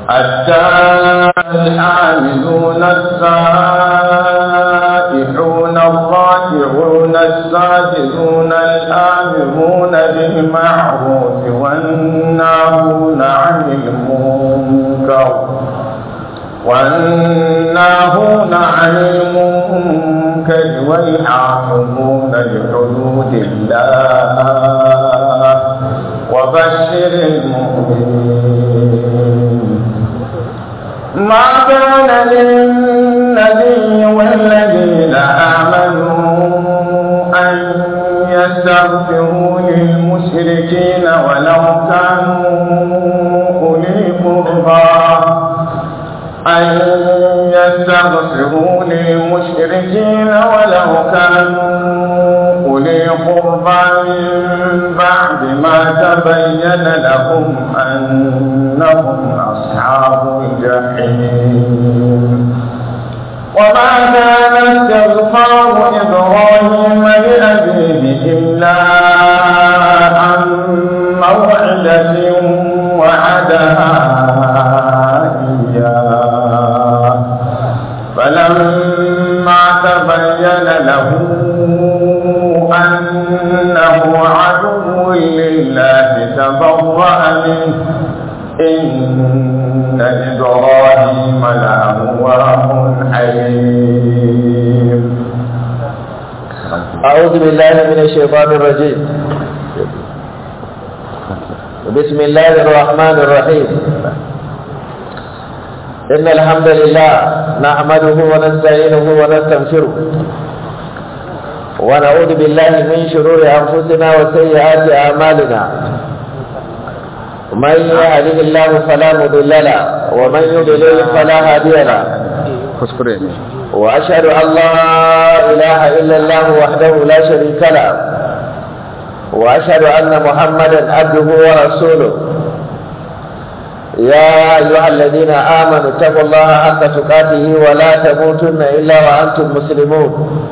الحاملون السائحون الراكعون الساجدون الآمرون بالمعروف والناهون عن المنكر والناهون عن المنكر والحافظون لحدود الله وبشر المؤمنين ما كان للنبي والذين آمنوا أن يستغفروا للمشركين ولو كانوا أولي قربى أن يستغفروا للمشركين ولو كانوا أولي قربى من بعد ما تبين لهم أنهم أصحاب الجحيم وما كان استغفار إبراهيم لأبيه إلا عن موعدة وعدها إياه فلما تبين له أنه عدو لله تبرأ منه إن إبراهيم لأواه حليم أعوذ بالله من الشيطان الرجيم بسم الله الرحمن الرحيم إن الحمد لله نحمده ونستعينه ونستغفره ونعوذ بالله من شرور أنفسنا وسيئات أعمالنا من يهده الله فلا مضل له ومن يضلل فلا هادي له kuskure ne وأشهد أن لا إله إلا الله وحده لا شريك له وأشهد أن محمدا عبده ورسوله يا أيها الذين آمنوا اتقوا الله حق تقاته ولا تموتن إلا وأنتم مسلمون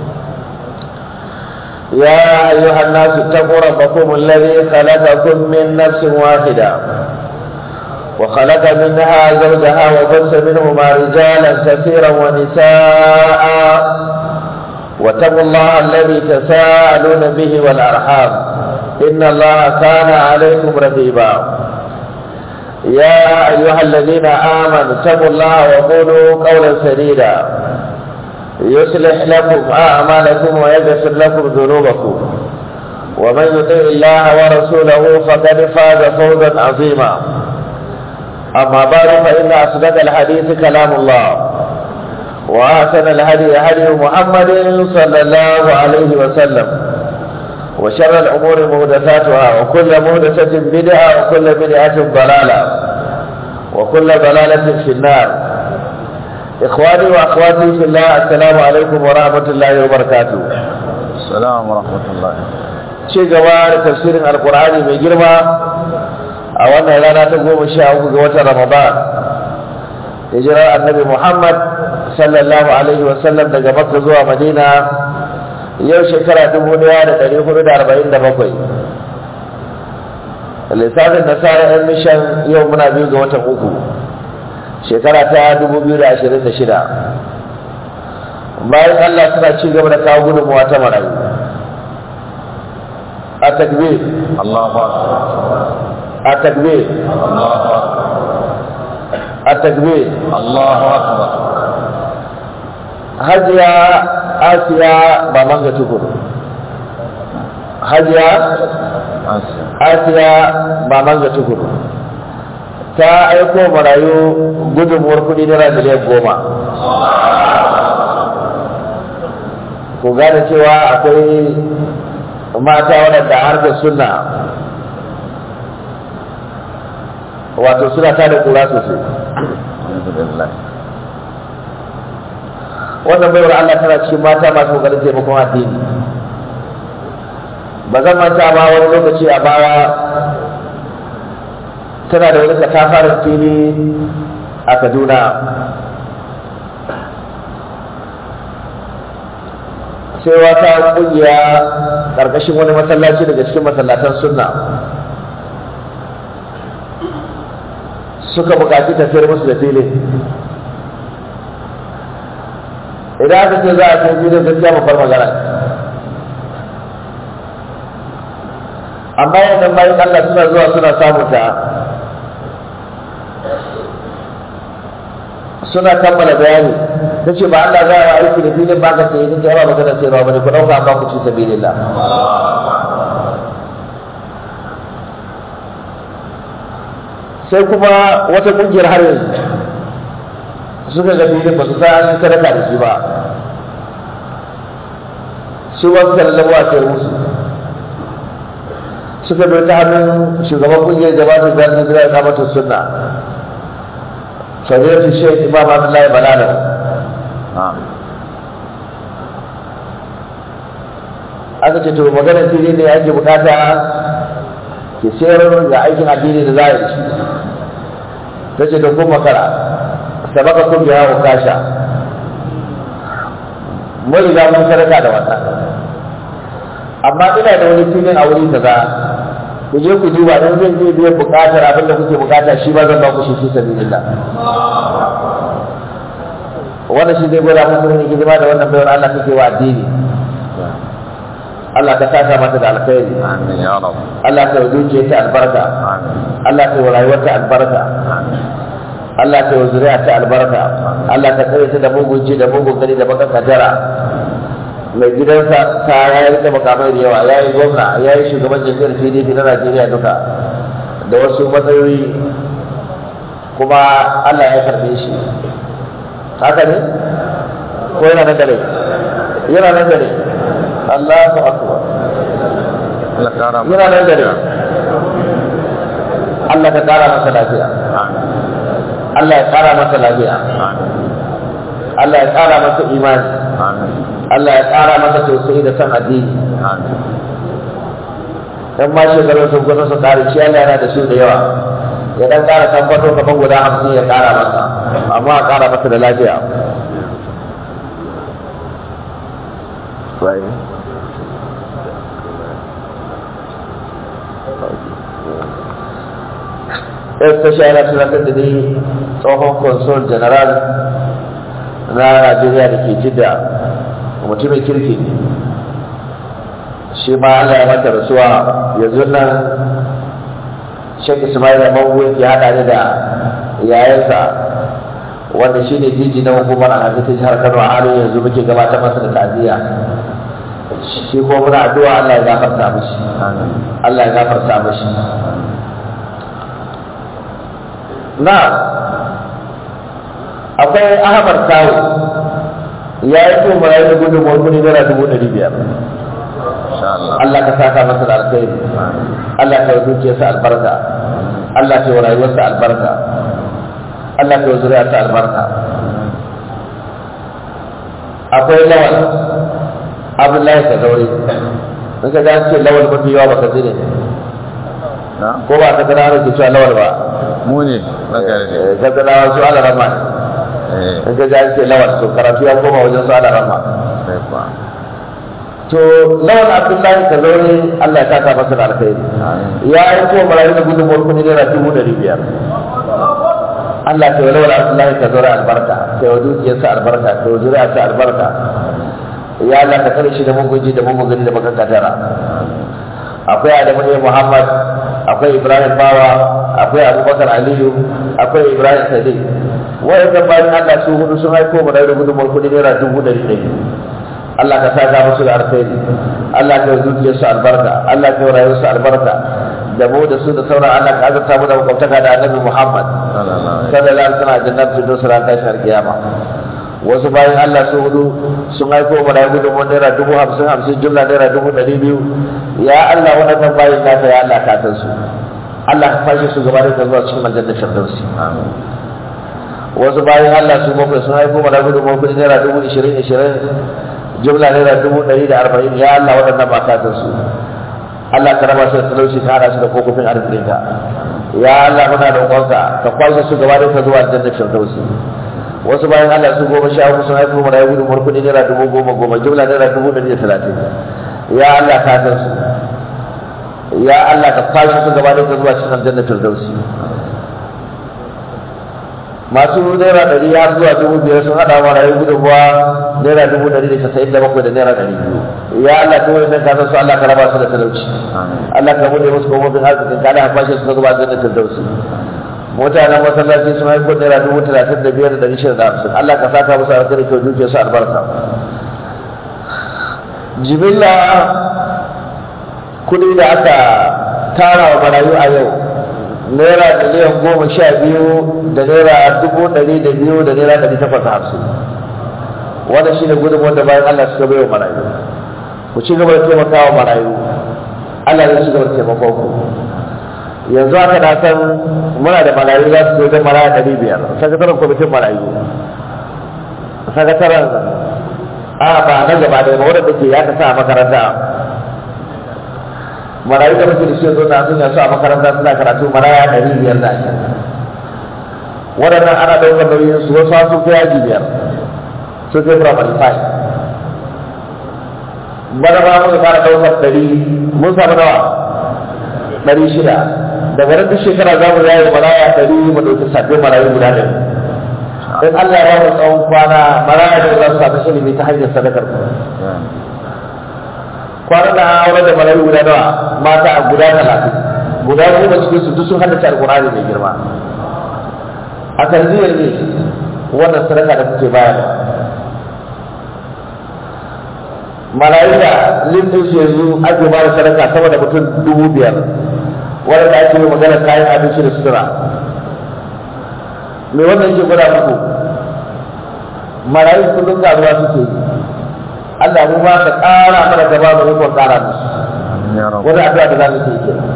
يا أيها الناس اتقوا ربكم الذي خلقكم من نفس واحدة وخلق منها زوجها وبث منهما رجالا كثيرا ونساء واتقوا الله الذي تساءلون به والأرحام إن الله كان عليكم رقيبا يا أيها الذين آمنوا اتقوا الله وقولوا قولا سديدا يصلح لكم أعمالكم ويغفر لكم ذنوبكم ومن يطع الله ورسوله فقد فاز فوزا عظيما أما بعد فإن أصدق الحديث كلام الله وأحسن الهدي هدي محمد صلى الله عليه وسلم وشر الأمور محدثاتها وكل محدثة بدعة وكل بدعة ضلالة وكل ضلالة في النار إخواني وأخواتي في الله السلام عليكم ورحمة الله وبركاته السلام ورحمة الله ci gaba da tafsirin alkur'ani mai girma a wannan rana ta goma sha uku ga watan ramadan hijirar annabi muhammad sallallahu alaihi wasallam daga makka zuwa madina yau shekara dubu daya da dari hudu da arba'in da bakwai lissafin nasara yan mishan yau muna biyu ga watan uku shekara ta dubu biyu da ashirin da shida bayan allah suna ci gaba da kawo gudunmuwa ta marayu a takbir الله أكبر a takbir الله أكبر a takbir الله أكبر hajiya asiya ba manga tukur hajiya أنسى asiya ba manga tukur ta aiko marayu gudunmuwar kudi naira miliyan goma ku gane cewa akwai mata waɗanda harkar suna wato suna ta da kura sosai الحمد لله wannan baiwar Allah tana cikin mata masu kokarin taimakon addini ba zan manta ba wani lokaci a baya tana da wani katafaren fili a Kaduna sai wata kungiya ƙarƙashin wani masallaci daga cikin masallatan sunna suka buƙaci tafiyar musu da filin idan aka ce za a kai filin gaskiya babbar magana ce. amma yanzu bayan Allah suna zuwa suna samun ta suna kammala bayani ta ce ba Allah za a aiki da filin ba ka sai ta yawa magana sai ba bane ku ɗauka ba ku ci sabilillah sai kuma wata kungiyar har yanzu suka ga filin ba su sa an yi sadaka da shi ba su ba su lallabo a sayar musu suka bai ta hannun shugaban kungiyar jama'ar da zai zira ta mata sunna fadilatu shaykh imam abdullahi balala na'am aka ce to maganar fili ne ake bukata ke sayar ga aikin addini da za a yi da shi ta ce da kun makara sabaka kun biya wa kasha mun riga mun sadaka da wannan amma ina da wani filin a wuri kaza ku je ku duba don zai zai biya bukatar abin da kuke bukata shi ba zan ba ku shi fi sabilillah wannan shi zai gwada muku ne hidima da wannan bayar Allah kake wa addini Allah ka saka mata da alkhairi amin ya rab Allah ka duke ta albarka amin Allah ka rayuwar ta albarka amin Allah ka yi zuriya ta albarka Allah ka tsare ta da mugun ji da mugun gani da baka kadara mai gidansa ta ya yi da makamai da yawa ya yi gwamna ya yi shugaban jam'iyyar pdp na najeriya duka da wasu matsayoyi kuma allah ya karbe shi haka ne ko yana nan da rai yana nan da rai allahu akbar Allah kara mu yana nan da rai allah ka kara masa lafiya amin allah ya kara masa lafiya amin allah ya kara masa imani amin allah ya kara masa tausayi da san addini amin dan ma shekarun sun kusa su kare shi Allah yana da su da yawa ya dan kara tabbato kaman guda hamsin ya kara masa amma a kara masa da lafiya Esta shi ana tunatar da ni tsohon consul general na Najeriya da ke jidda mutumin kirki ne shi ma Allah ya mata rasuwa yanzu nan Sheikh Ismail Mawu ya hada ni da yayansa wanda shi ne jiji na hukumar alhaji ta jihar Kano a halin yanzu muke gabatar masa da ta'aziyya shi ko muna addu'a Allah ya gafarta mishi amin Allah ya gafarta mishi na akwai Ahmad Tawo ya yi ko marayu da gudunmuwar kudi naira dubu ɗari biyar insha Allah Allah ka saka masa da alkhairi amin Allah ka yi dukiyarsa albarka Allah ka yi rayuwarsa albarka Allah ka yi zuriyarsa albarka akwai lawal Abdullahi ka zaure in ka an ce lawal mafi yawa baka zine na ko ba ka gana ana ke cewa lawal ba mu ne bangare ne Eh, ka gana su ala rama ne eh in ka an ce lawal to karatu ya koma wajen su ala rama sai kuwa to lawal Abdullahi ka zaure Allah ya saka masa da alkhairi amin ya aiko marayu da gudunmuwar kudi naira dubu ɗari biyar Allah ka yi walwala Abdullahi ka zura albarka ka yi wa dukiyarsa albarka ka yi wa zuriyarsa albarka ya Allah ka kare shi da mugunji da mugungani da baka kadara akwai Adamu ne Muhammad akwai Ibrahim Bawa akwai Abubakar Aliyu akwai Ibrahim Sadiq wa'annan bayan Allah su hudu sun aiko marayu da gudunmuwar kudi naira dubu ɗari ɗari Allah ka saka musu da alkhairi Allah ka zuciya su albarka Allah ka rayu su albarka da mu da su da sauran Allah ka azurta mu da makwabtaka da Annabi Muhammad sallallahu alaihi sallallahu alaihi wasallam jannar firdaus ran tashin kiyama wasu bayan Allah su hudu sun aiko mu da gudun mun naira dubu hamsin hamsin jumla naira dubu ɗari biyu ya Allah waɗannan bayan naka ya Allah ka san su Allah ka fashe su gaba da zuwa cikin aljanna firdausi amin wasu bayan Allah su bakwai sun haifo mana gudu mafi naira dubu ishirin ishirin jumla naira dubu ɗari da arba'in ya Allah waɗannan ba ka san su Allah ka raba su da talauci ka hada su da kofofin arzikinka ya Allah muna da roƙonka ka kwashe su gaba da ka zuwa aljanna firdausi wasu bayan Allah su goma sha uku sun haifo mana gudu mafi naira dubu goma goma jumla naira dubu ɗari da talatin ya Allah ka san su ya Allah ka kwashe su gaba da ka zuwa cikin aljanna firdausi masu naira ɗari har zuwa dubu biyar sun haɗa wa rayu gudunmuwa naira dubu ɗari da casa'in da bakwai da naira ɗari biyu ya Allah ta wani ka san su Allah ka raba su da talauci Allah ka bude musu kofofin arzikin ka da fashe su zuba da talauci mutanen masallaci sun haifo naira dubu talatin da biyar da ɗari shida da hamsin Allah ka saka musu alkhairi kyau dukiyar su albarka jimilla kuɗi da aka tara wa marayu a yau naira miliyan goma sha biyu da naira dubu ɗari da biyu da naira ɗari takwas da hamsin wannan shi ne gudun wanda bayan Allah suka bai wa marayu ku ci gaba da taimaka wa marayu Allah zai ci gaba da taimakon ku yanzu aka na san muna da marayu za su wajen maraya ɗari biyar sakataren kwamitin marayu sakataren a ba na gaba da ba wadda ke ya ka sa a makaranta marayu da muke da shi zo na sun yasu a makaranta suna karatu maraya ɗari biyar da ake waɗannan ana ɗaukar nauyin su wasu sun fi yaji biyar sun fi primary five bana ba muka fara ɗaukar ɗari mun samu nawa ɗari shida daga nan duk shekara za mu yayi maraya ɗari mu ɗauki sabbin marayu guda ɗari in Allah ya ba mu tsawon kwana maraya da za su samu ilimi ta hanyar sadakar ku kwanan da aure da marayu guda nawa mata a guda talatin guda goma cikin su duk sun haddace alkurani mai girma a tarbiyyar ne wannan sadaka da kuke bayarwa marayu da limfin su yanzu ake ba da sadaka sama da mutum dubu biyar wanda ake yi magana kayan abinci da sutura me wannan yake gwada muku marayu kullum karuwa suke yi Allah mu ba ka ƙara mana gaba da ikon ƙara musu wani addu'a da za mu yi kenan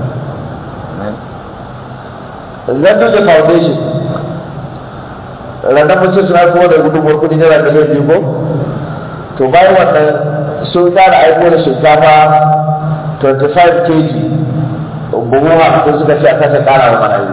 Zandu da Foundation ranar mace suna kuma da gudunmuwar kudi naira miliyan biyu ko to bayan wannan sun ƙara aiko da shinkafa 25 kg buhu hamsin suka ce a kasa ƙara wa marayu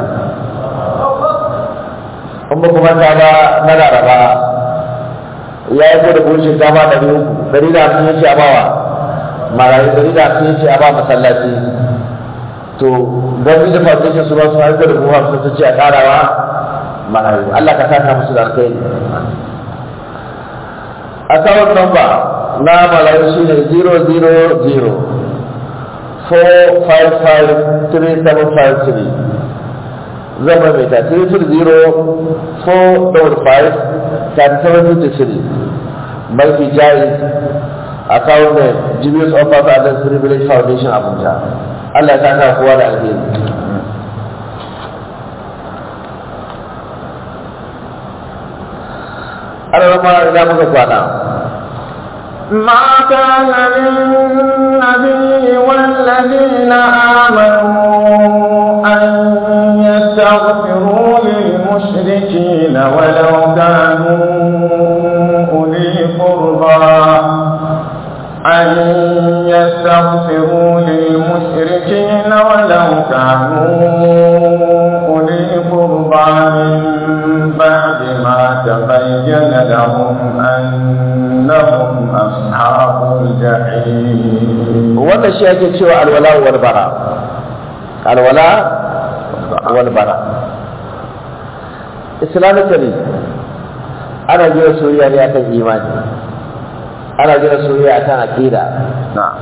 in ba kuma ta ba na laraba ya yi da buhun shinkafa ɗari uku ɗari da hamsin yace a bawa marayu ɗari da hamsin yace a ba masallaci to gwamnati da foundation su ba su haifar da buhun hamsin su ce a ƙarawa marayu Allah ka saka musu da alkhairi account number na marayu shi ne 000 4553753 zan maimaita 330-455-3753 banki jais account name Jibius Offers and Privilege Foundation Abuja Allah ya saka kowa da alheri ana rama ina muka kwana ما كان للنبي والذين آمنوا أن يستغفروا للمشركين ولو كانوا أولي قربى أن يستغفروا للمشركين ولو كانوا أولي قربى من بعد ما تبين لهم أنهم أصحاب الجحيم wannan shi ake cewa alwala wal bara alwala wal bara islamically ana gina soyayya ne akan imani ana gina soyayya akan aqida na'am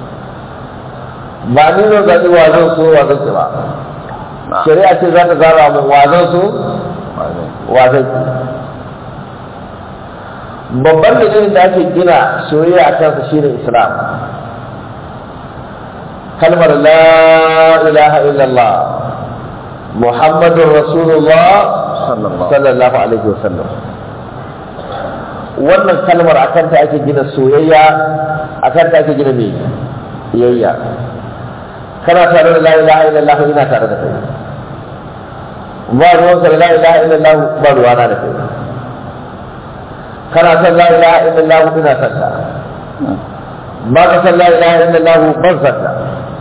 ba ni zan zaɓi wa zan so wa zan ki ba shari'a ce za ta zara mu wa zan so wa zan ki babban dalilin da ake gina soyayya a kansa shine islam kalmar la ilaha illallah muhammadun rasulullah sallallahu alaihi wasallam wannan kalmar akan ta ake gina soyayya akan ta ake gina mai biyayya kana tare da la ilaha illallah ina tare da kai ba ruwanka da la ilaha illallah ba ruwana da kai kana san la ilaha illallah ina san ta ba ka san la ilaha illallah ban san ta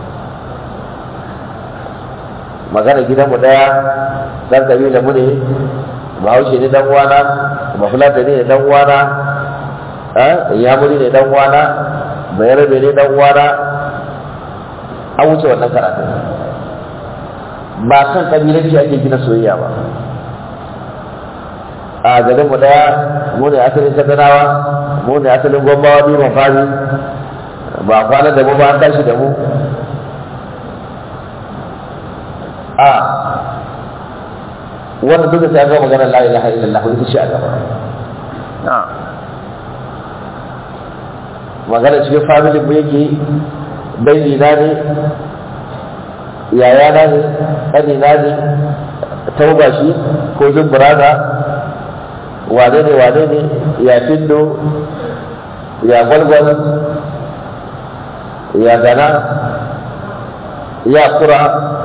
magana gidanmu daya dan kabila mu ne bahaushe ne dan uwana bafulata ne dan uwana yamuri ne dan uwana bayarabe ne dan uwana an wuce wannan karatun ba kan kabilanci ake gina soyayya ba a garin mu daya mu ne asalin sakanawa mu ne asalin gwambawa biyu mafari ba kwana da mu ba an tashi da mu a wanda duka sai ga magana la ilaha illallah ita ce a gaba na'am magana cikin family mu yake dangi na ne yaya na ne ƙani na ne tauba shi ko zumburaza wane ne wane ne ya findo ya gwalgwal ya gana ya kura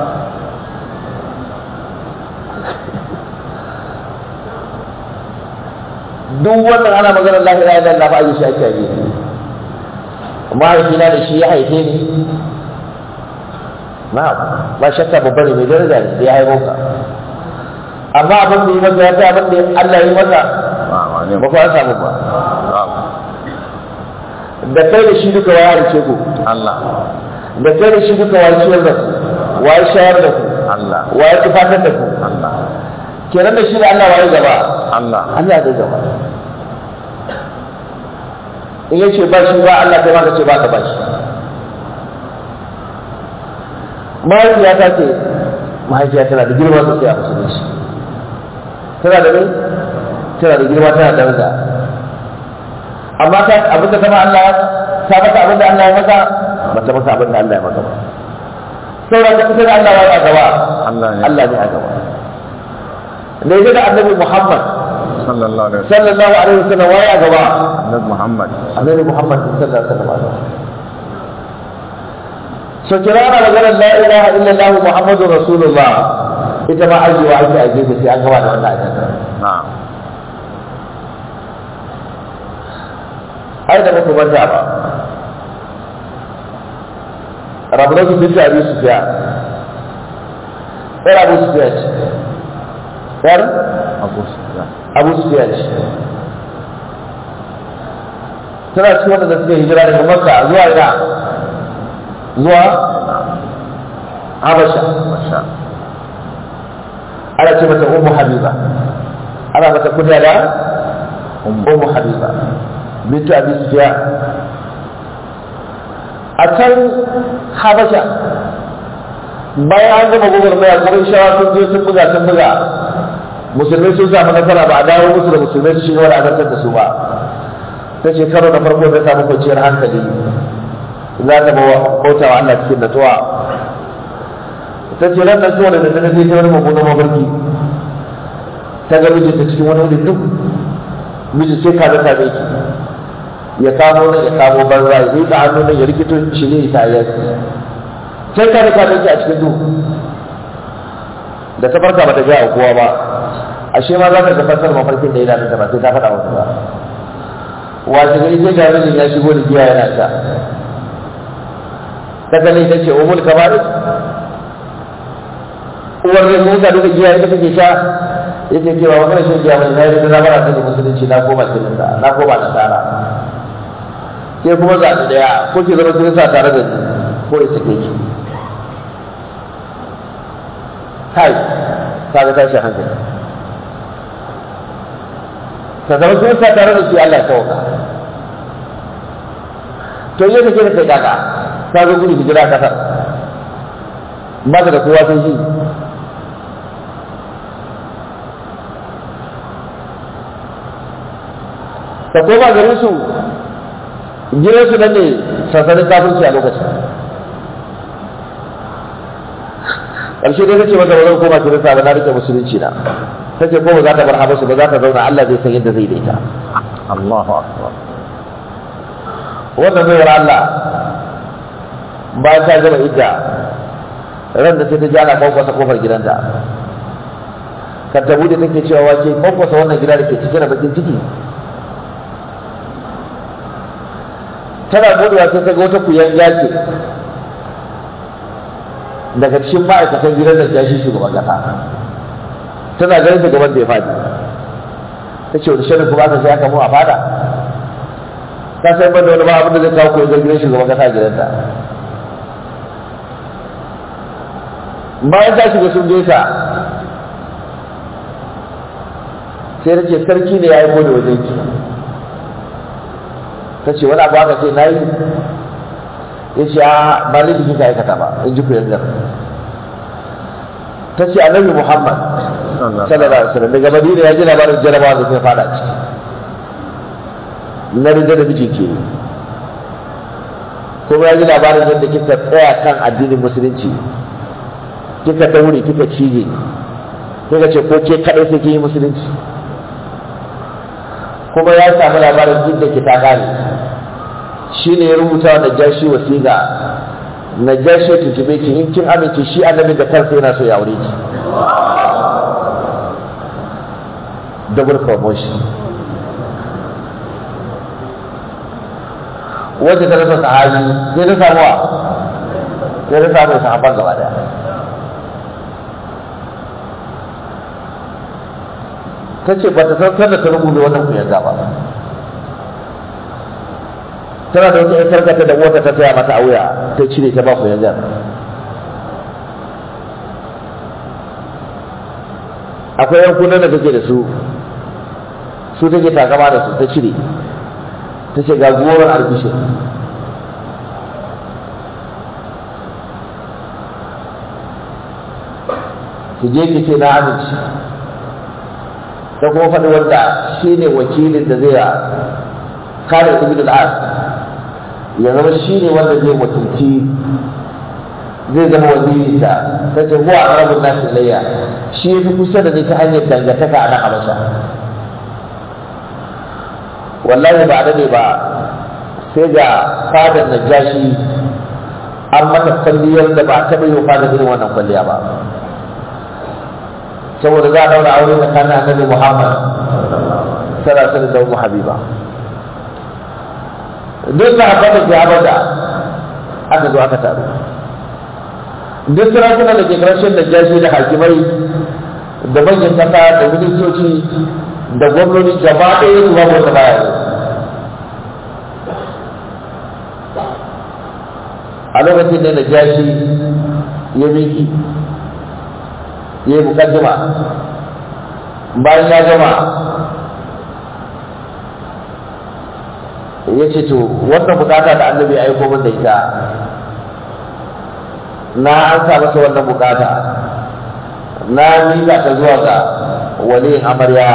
duk wannan ana maganar lahira ya lalla ba a yi shi ake yi mahaifina da shi ya haife ni na ba shakka babba ne mai daraja ne da ya haifo ka amma abin da yi masa ya fi abin da Allah ya yi masa ba ne ba ku an samu ba na'am da kai da shi duka waya halice ku Allah da kai da shi duka waya ciyar da ku waya shayar da ku Allah waya tufatar da ku Allah kenan da shi da Allah waye gaba Allah Allah zai gaba in yace ba shi ba Allah kai ma ka ce ba ka ba shi mahaifiya ta ce mahaifiya tana da girma sosai a musulunci tana da mai tana da girma tana da daraja amma ta abin da kama Allah ta maka abin da Allah ya maka ba ta maka abin da Allah ya maka ba sauran da kusa da Allah ya a gaba Allah ne Allah ne a gaba ne ya da annabi Muhammad sallallahu alaihi wasallam sallallahu alaihi wasallam waye a gaba Annabi Muhammad annabi Muhammad sallallahu alaihi wasallam so kira na maganar la ilaha illallah muhammadur rasulullah ita ma ajiyewa ake a gefe sai an gaba da wannan ajiyar na'am ai da muku manta ba rabbatu binti abi sufyan yar abu sufyan ce yar Abu Sufyan abu sufyan ce tana cikin wanda suka hijira daga makka zuwa ina zuwa habasha masha ana ce mata ummu habiba ana mata kunya da ummu habiba bintu abi sufyan a can habasha bayan an gama gwagwarmaya kuma shawa sun je sun buga sun buga musulmai sun samu nasara ba a dawo musu da musulmai su shiga wani azantar da su ba ta ce karo na farko ta samu kwanciyar hankali za ta bauta wa Allah cikin natsuwa ta ce ran nan zuwa da daddare sai ta wani mummunan mafarki ta ga mijinta cikin wani wuri duk mijin sai ka zata mai ya kamo nan ya kamo banza ya rika hannu nan ya rikito shi ne isa ya sai ka rika mai a cikin duk da ta farka bata gaya wa kowa ba ashe ma za ta tabbatar mafarkin da ya dace ba sai ta faɗa wasu ba wace gari sai ga mijin ya shigo da giya yana sha ta kalle ta ce umul kabarin uwar da mun ka duka giya ita take sha yace ke ba wannan shan giya mai na yi da bara ta musulunci na koma cikin da na koma da tsara ke kuma za ta daya ko ki zama kin sa tare da ni ko ita ke ki kai kaga tashi hankali ta zama kin sa tare da shi Allah ya sauka to yadda ke da kai kaka ka zo gudu hijira kasar ba da kowa sai shi ka koma garin su gidan su nan ne sansanin kafirci a lokacin ƙarshe dai kace mata ba zan koma kirista ba na rike musulunci na take ko ba za ta bar habasu ba za ta zauna Allah zai san yadda zai daita Allahu akbar wannan baiwar Allah bayan ta gama idda ran da sai ta ji ana kwankwasa kofar gidanta kan ta bude take cewa wace kwankwasa wannan gida da ke cike da bakin ciki tana budewa sai ta ga wata kuyan yake daga cikin ma'aikatan gidan da ta shi shugaban kasa tana ganin ta gaban da ya fadi ta ce wani shirin kuma aka sai aka mu a fada ta sai ban da wani ba abin da zai kawo koyi gidan shugaban kasa a gidanta bayan ta shiga sun gaisa sai ta ce sarki ne ya yi da wajen ki ta ce wani abu aka ce na yi ya ce a ba laifi kika aikata ba in ji ku yanzu ta ce annabi muhammad sallallahu alaihi wasallam daga madina ya ji labarin jarabawa da kai fada ciki na rida da mijin ke kuma ya ji labarin yadda kika tsaya kan addinin musulunci kika daure kika cije kika ce ko ke kadai sai kin yi musulunci kuma ya samu labarin inda ki ta kare shi ne ya rubuta wa najashi wasiƙa najashi ya tuntube ki in kin amince shi annabi da kansa yana so ya aure ki double promotion wacce ta rasa sahabi sai ta samu wa sai ta samu sahaban gaba daya ta ce ba ta san sanda ta rubuta wannan kuyanga ba tana da wata ƴan sarkata da wata ta saya mata a wuya ta cire ta ba kuyangar akwai yankunan da take da su su take takama da su ta cire ta ce ga goron albishir ki je ki ce na amince ta kuma faɗi wanda shi ne wakilin da zai kare ibn al-as ya zama shi ne wanda zai wakilci zai zama waziri ta ta ce huwa arabun nasu layya shi ya fi kusa da ni ta hanyar dangantaka a nan habasha wallahi ba da ba sai ga fadar najashi an mata kwalliyar da ba taɓa yi wa fadar irin wannan kwalliya ba saboda za a daura aure tsakanin annabi muhammad sallallahu alaihi da umu habiba duk da haka da ke habasha aka zo aka taru duk sarakuna da ke karshen najashi da hakimai da manyan kasa da ministoci da gwamnoni gaba ɗaya su babu wata baya ne a lokacin da najashi ya miki ya yi mukaddima bayan ya gama ya ce to wannan bukata da annabi ya aiko min da ita na an sa masa wannan bukata na miƙa ta zuwa ga waliyin amarya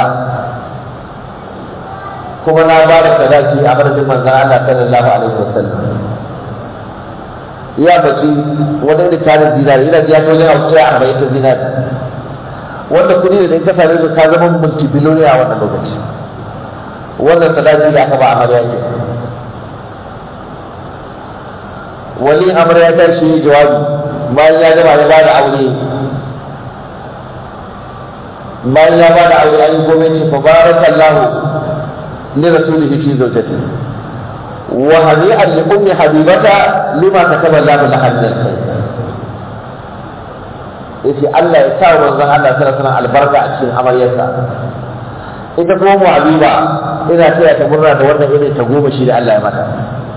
kuma na ba da sadaki a madadin manzan Allah sallallahu alaihi wasallam ya baci wani da tarin zinari ina ji ya kai yana wuce arba'in da zinari wanda kuɗi da in ka same su ka zama multibiloniya a wannan lokaci wannan sadaki da aka ba amarya ke wali amarya ta shi jawabi bayan ya gama ya ba da aure bayan ya ba da aure an yi gwamnati fa barakallahu li rasulihi fi zawjatihi وهنيئا لأم حبيبة لما كتب الله لها من الخير yace Allah ya sa manzon Allah sallallahu alaihi albarka a cikin amaryarsa ita kuma mu habiba ina taya ta murna da wannan irin ta goma shi da Allah ya mata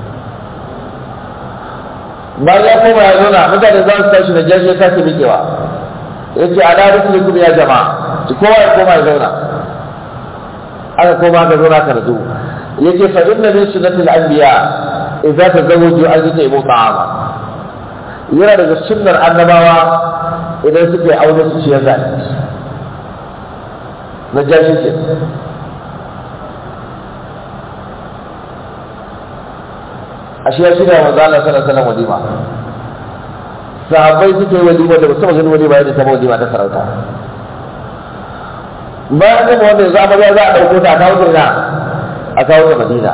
bayan ya koma ya zauna mutane za su tashi da jaji ya sake miƙewa yace ala rusulukum ya jama'a kowa ya koma ya zauna aka koma aka zauna ka razu yake fa inna min sunnatil anbiya idza tazawwaju an yutaibu ta'ama yana daga sunnar annabawa idan suke aure su ciyar da abinci na jashi ce a shi ya shirya manzo Allah sallallahu alaihi wasallam walima sahabbai suke walima da musamman ganin walima yadda ta walima ta sarauta bayan kuma wanda za a za a ɗauko ta a kawo ta a kawo ta madina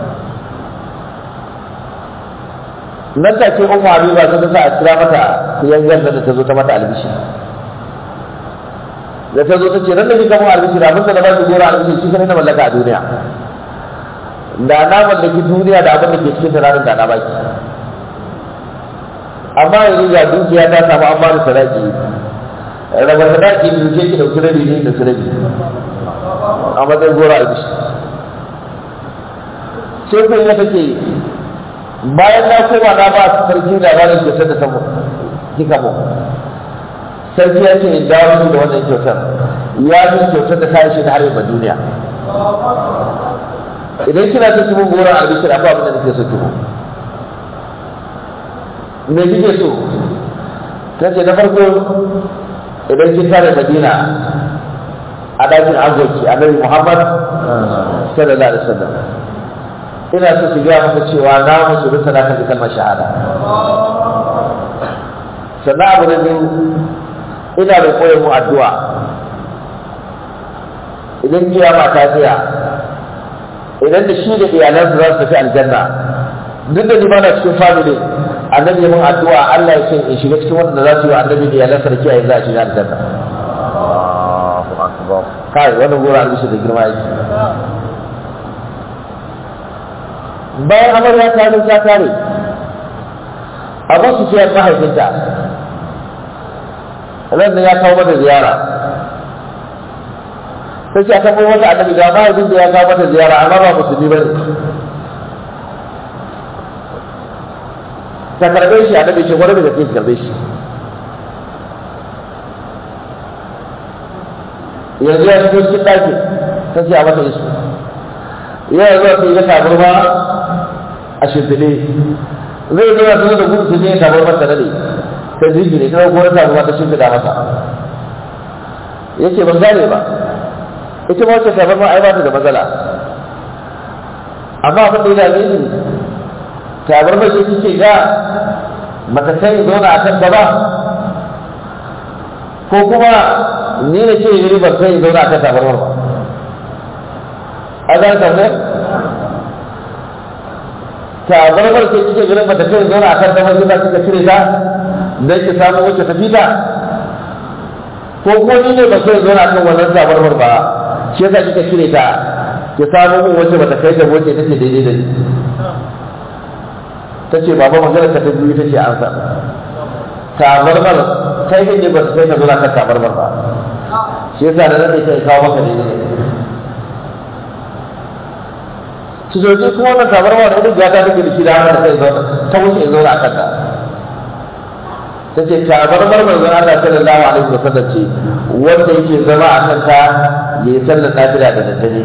nan ta ce umma habiba ta sa a kira mata yangar da ta zo ta mata albishi da ta zo ta ce nan da kika mun albishi da abinda da ba ki gora albishi shi kana na mallaka a duniya da na mallaki duniya da abin da ke cikin ranar da na baki amma yanzu ga dukiya ta samu an bani sadaki raba sadaki da duke ki dauki rabi ne da rabi a matsayin gora albishi sai kun ya take bayan na koma na ba su sarki labarin kyautar da samu kika mu sarki ya ce in dawo da wannan kyautar ya min kyautar da ta shi da har yaba duniya idan kina ta mun goron albishir akwai abin da nake so ki me kike so ta ce na farko idan kin tare madina a ɗakin agoki annabi muhammad sallallahu alaihi wasallam ina so ki gaya maka cewa na musulunta na kan kalmar shahada sannan abu na biyu ina da koyar mu addu'a idan kiyama ta tsaya idan da shi da iyalansa za su tafi aljanna duk da ni ba na cikin family annabi mun addu'a Allah ya ce in shiga cikin wanda za su yi wa annabi da iyalansa da kiyaye za a shiga aljanna Allahu akbar kai wannan gora albishi da girma yake bayan amarya ta zo ta tare abu su ce mahaifinta ran da ya kawo mata ziyara sai ce a taɓa wata annabi ga mahaifin da ya kawo mata ziyara amma ba musulmi ba ne ta karɓe shi annabi ce wani daga cikin karɓe shi yanzu ya shigo cikin ɗakin ta ce a mata isu yana zuwa sai ya tabarma a shimfiɗe zai zuwa sai da gudu sai ya tabarma ta nade ta jingine ta ko ta tabarma ta shimfiɗa masa ya ce ban gane ba ita ma wacce tabarma ai ba ta da matsala amma abin da ya dame ni tabarma ce kike ga mata kai zauna a kan gaba ko kuma ni na ce yi ban kai zauna a kan tabarmar ba a zan tambayar tabarmar ce kike ganin bata kai zauna a kan tabarmar ba kika cire ta don ki samu wacce ta fita ko ko ni ne ba kai zauna a kan wannan tabarmar ba shi yasa kika cire ta ki samu mun wacce bata kai ta wacce take daidai da ni ta ce baba maganar ka ta biyu ta ce an sa tabarmar kai ne ba kai ka zauna kan tabarmar ba shi yasa da nan sai kawo maka daidai su zoje kuma wannan tabarma da wani gata take da shi da hannun da kai zauna ta wuce in zauna a kanta ta ce tabarmar manzon Allah sallallahu alaihi wasallam ce wanda yake zama a kanta ya yi sallar nafila da daddare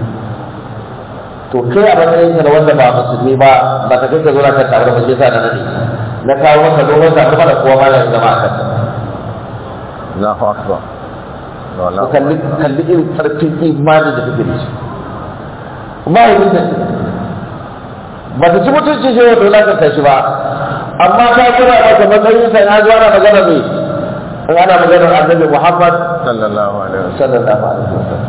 to kai a matsayin ka da wanda ba musulmi ba ba ka kai ka zauna kan tabarma shi yasa da nade na kawo maka dogon tabarma da kowa ma ya zama a kanta Allahu akbar ku kalli kalli irin karfin imanin da kake da shi mahaifinta ce ba ta ci mutunci shi wata wulakanta shi ba amma ta kira maka matsayin sa na zuwa na magana mai in ana maganar annabi muhammad sallallahu alaihi wasallam sallallahu alaihi wasallam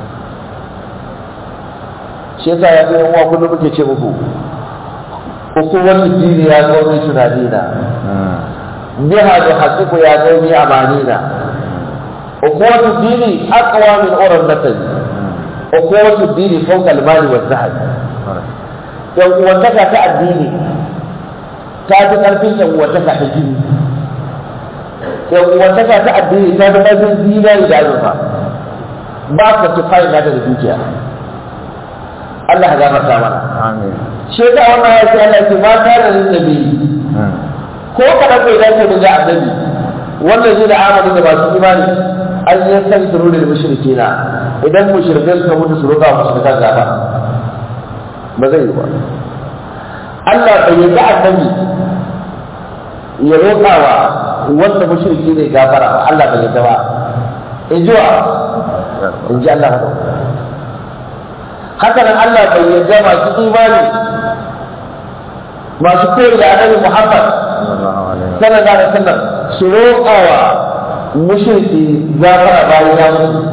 shi yasa ya ga yan uwa kullum muke ce muku hukumar dini ya zo mai tunanina biha da haqiqu ya zo mai amanina hukumar dini aqwa min urar nasali ukuwatu dini fawqa al-mali wa zahab yan uwantaka ta addini ta fi karfin yan uwantaka ta jini yan uwantaka ta addini ta fi karfin zinari da azurfa ba ka tufayi na da dukiya Allah ya gafarta mana amin shi ta wannan ya ce Allah ce ma ta da nabi ko kada kai da ke daga annabi wannan zai da amali da masu imani an yi san suru da mushrikina idan mushrikai suka mutu su roƙa mushrikan gaba ba zai yi ba Allah bai yi da annabi ya roƙa wa wanda mushriki ne gafara ba Allah bai yi ba in ji wa in ji Allah haka haka nan Allah bai yarda masu imani masu koyi da annabi Muhammad sallallahu alaihi sallallahu alaihi wasallam su roƙa wa mushriki gafara bayan ya mutu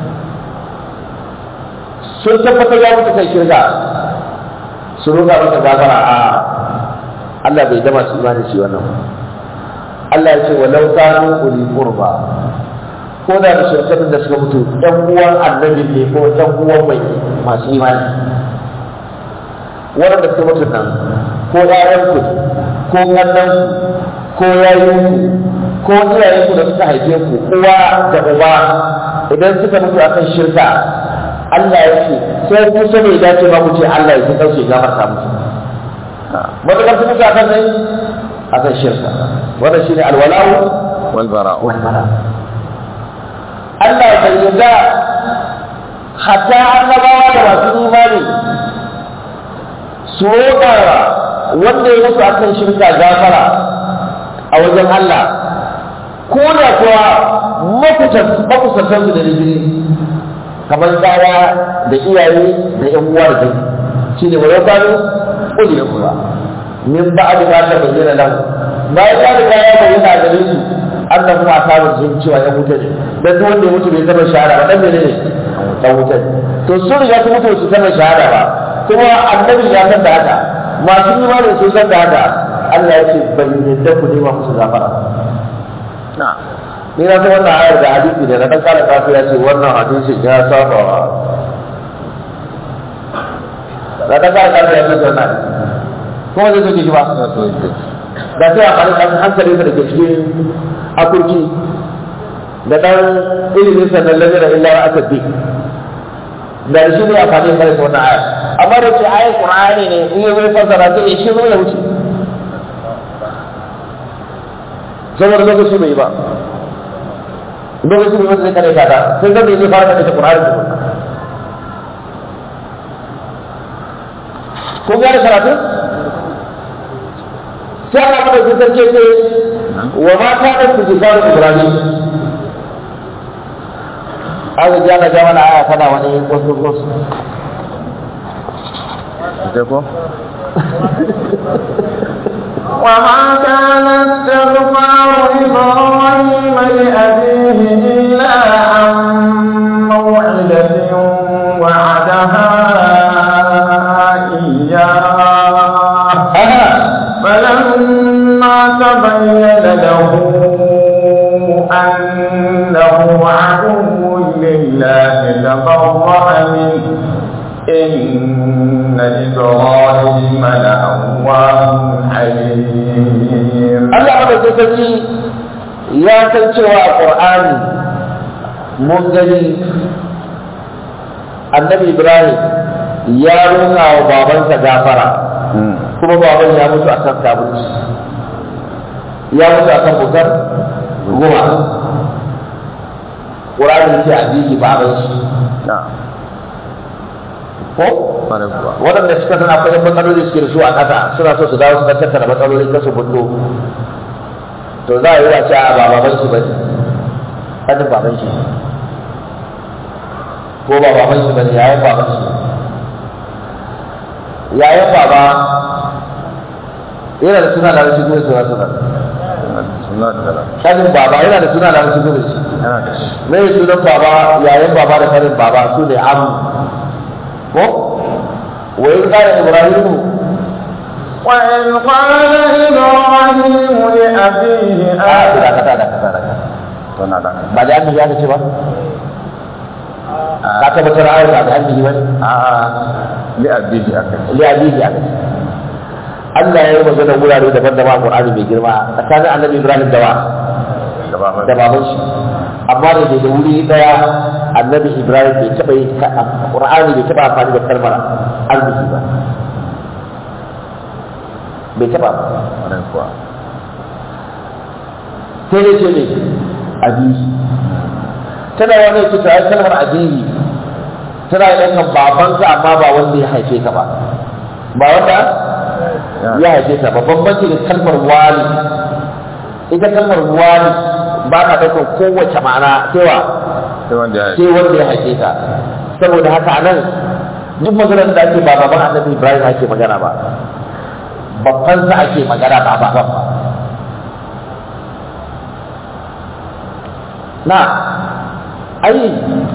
sun tabbatar ya mutu kai shirka su roƙa masa gafara a Allah bai dama su imani shi wannan Allah ya ce walau kanu uli qurba ko da da shirkatun da suka mutu ɗan uwan annabi ne ko ɗan uwan mai masu imani waɗanda suka mutu nan ko ƴaƴanku ko ƙannanku ko yayinku ko iyayenku da suka haife ku uwa da uba idan suka mutu akan shirka Allah ya ce sai ku so bai dace ba ku ce Allah ya kauce gafarta musu matakar su mutu akan sai akan shirka wannan shine alwala'u wal bara'u wal bara Allah bai yarda hatta annabawa da masu imani su roƙa wanda ya mutu akan shirka gafara a wajen Allah ko da kuwa makusantansu da rigiri kamar ɗaya da iyaye da ‘yan uwa da kai shi ne wani kwano ƙuli da kuma min ba a da ta bayyana nan bayan ya riga ya bayyana gare su Allah kuma a samun jin cewa ya mutu ne dan duk wanda ya mutu bai zama shahada ba dan mene ne dan wuta ne to sun riga su mutu su zama shahada ba kuma annabi ya san da haka masu imani sun san da haka Allah ya ce bai yadda ku nema musu gafara na ni na san wannan ayar da hadisi ne na dan kala kafu ya ce wannan hadisin ya saba wa da dan kala kafu ya ce wannan kuma zai soke shi ba na so yake da sai a faɗi ɗan hankalin da ke cikin akurki da ɗan ilimin sannan lamira illa wa asabbi da shi ne a faɗi kare wannan aya amma da ce ayar qur'ani ne in yi zai fassara sai ya shi zo ya wuce saboda lokaci bai ba lokaci bai wanda zai kare ka ta sai zai zai fara kare ta qur'ani da kun gane karatun sai Allah mana su sarki ce wa ma ta da su jifaru Ibrahim aka ji ana jama na aya tana wani wasu wasu ita ko وما كان استغفار إبراهيم لأبيه إلا عن موعدة وعدها إياه aha فلما تبين له أنه عدو لله تبرأ منه إن إبراهيم لأواه حليم Allah mana su sarki ya san cewa a Qur'ani mun gani annabi Ibrahim ya roƙa wa babansa gafara kuma baban ya mutu akan kabunci ya mutu akan bukar goma ƙur'ani ce a jiki baban shi na ko fara kuwa waɗanda suka san akwai yan matsaloli suke da su a ƙasa suna so su dawo su tattara matsaloli kasu bullo to za a yi wace a ba baban shi ba ne ƙanin baban shi ko ba baban shi ba ne yayan baban shi yayan baba yana da suna da rashin gudu suna suna suna da dala ƙanin baba yana da suna da rashin gudu shi yana da shi mai sunan baba yayan baba da ƙanin baba su ne amu ko wa yi ƙara ibrahimu وإذ قال إبراهيم لأبيه a آزر dakata dakata dakata suna da ba da annabi ya ce ba ka tabbatar ayar ba da annabi ba a li abiji aka ce li abihi aka ce Allah ya yi magana wurare daban-daban a Qur'ani mai girma tsakanin annabi Ibrahim da wa da baban da baban shi amma da ke da wuri daya annabi Ibrahim bai taba yi Qur'ani bai taba amfani da kalmar arziki ba bai taba ba fara kuwa sai dai ce ne abihi tana wani ce ta yi kalmar abihi tana yi ɗaukan babanka amma ba wanda ya haife ka ba ba wanda ya haife ka ba bambanci da kalmar wali ita kalmar wali ba ka ɗaukar kowace ma'ana cewa sai wanda ya sai wanda ya haife ka saboda haka nan duk maganar da ake ba baban annabi ibrahim ake magana ba babbansa ake magana ba baban ba na ai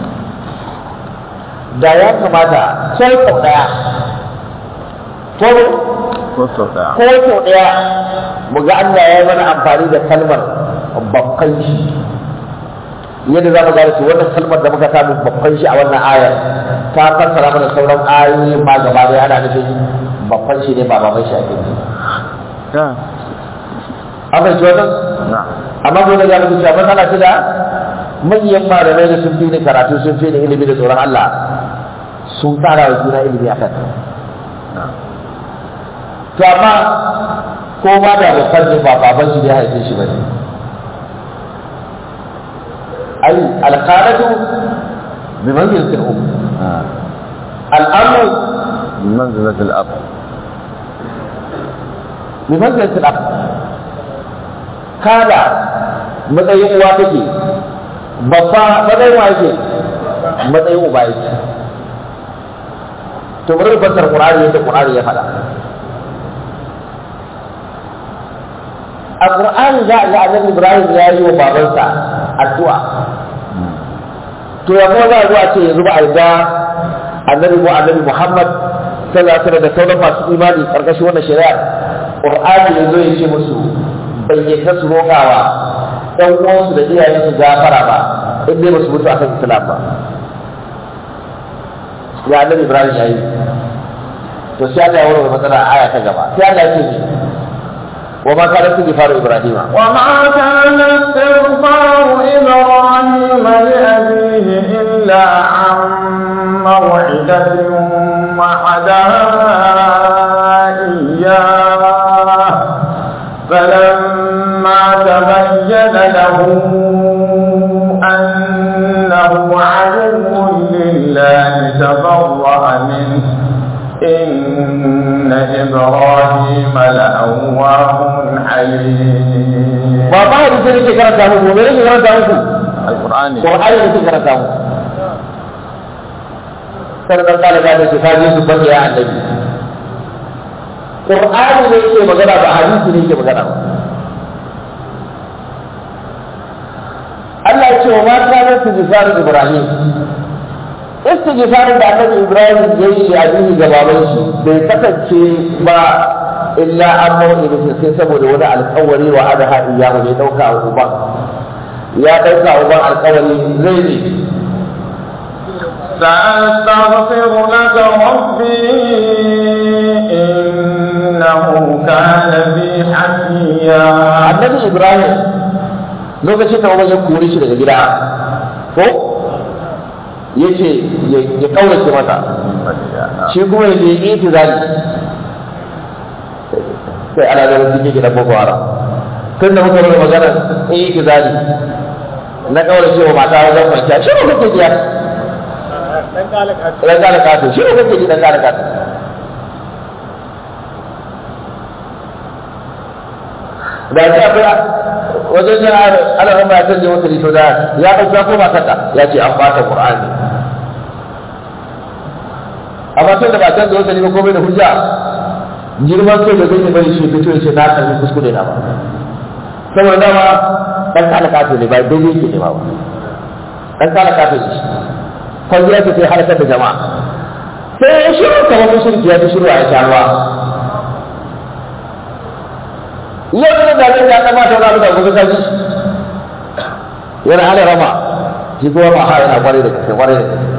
da ya kamata sai sau ɗaya ko ko sau daya ko sau ɗaya mu ga Allah ya yi mana amfani da kalmar babban shi yadda za mu gane su wannan kalmar da muka samu babban shi a wannan ayar ta fassara mana sauran ayoyi ma gaba ɗaya ana nufin babban shi ne ba baban shi ake nufi ya an fahimci wannan na amma dole ya mutu cewa matsala ce da manyan malamai da sun fi ni karatu sun fi ni ilimi da tsoron Allah sun tsara wa juna ilimi akan na to amma ko ma da babban ne ba baban shi ne ya haife shi bane ai alqalatu bi manzilatil um آه. al'amru بمنزلة الأب bi manzilatil ab kada matsayin uwa take babba matsayin wa yake matsayin uba yake to bari mu fassara qur'ani yadda qur'ani ya faɗa a qur'ani za a ga annabi ibrahim ya yi wa babansa addu'a to ya kuma za a zo a ce yanzu ba a ga annabi ko annabi muhammad sallallahu alaihi wasallam da sauran masu imani karkashin wannan shari'ar qur'ani ya zo ya ce musu bayyana su roƙawa ɗan uwansu da iyayensu gafara ba in dai ba su mutu akan islam ba ya annabi ibrahim ya yi to sai Allah ya warware matsala a aya ta gaba sai Allah ya ce ni wa ma kana istighfaru ibrahima وما كان استغفار إبراهيم لأبيه إلا عن موعدة وعدها إياه فلما تبين له أنه عدو لله تبرأ منه إن إبراهيم لأواه حليم ba ba hadisi ne ke karanta muku me ne ke karanta muku القرآن qur'ani ne ke karanta muku sai dan kala da shi ka je su bace ya annabi qur'ani ne ke magana ba hadisi ne ke magana ba Allah ya ce wa ma kana istighfar Ibrahim istighfar da annabi Ibrahim ya yi a dini ga baban shi bai kasance ba illa an mawuyi sai saboda wani alkawari wa adaha iyahu ne dauka wa uban ya dauka wa uban alkawari zai ne سأستغفر لك ربي إنه كان بي حفيا annabi Ibrahim lokacin da uban ya kore shi daga gida ko yace ya kaurace masa shi kuma ya je itizali sai ana da wasu ke gidan boko haram tun da muka rage magana itizali na kaurace wa mata wajen kwanciya shi ne kake biya dan kala kato shi ne kake ji dan kala kato da shi akwai wajen yin al'amma ya canje masa rito da ya ɗauka ko matarka ya ce an bata qur'ani amma tun da ba canza wata ne ba komai da hujja girman kai da zai yi bari shi fito ya ce na karbi kuskure na ba saboda dama dan kala kato ne ba daidai yake ne ba dan kala kato ne shi kwalliya ce sai harkar da jama'a sai ya shiru kamar mushriki ya fi shiru a ya sha ruwa yau da zaɓen ya kamata wani abu da gobe kaji yana hana rama shi kuma ba ha yana kwarai da gaske kwarai da gaske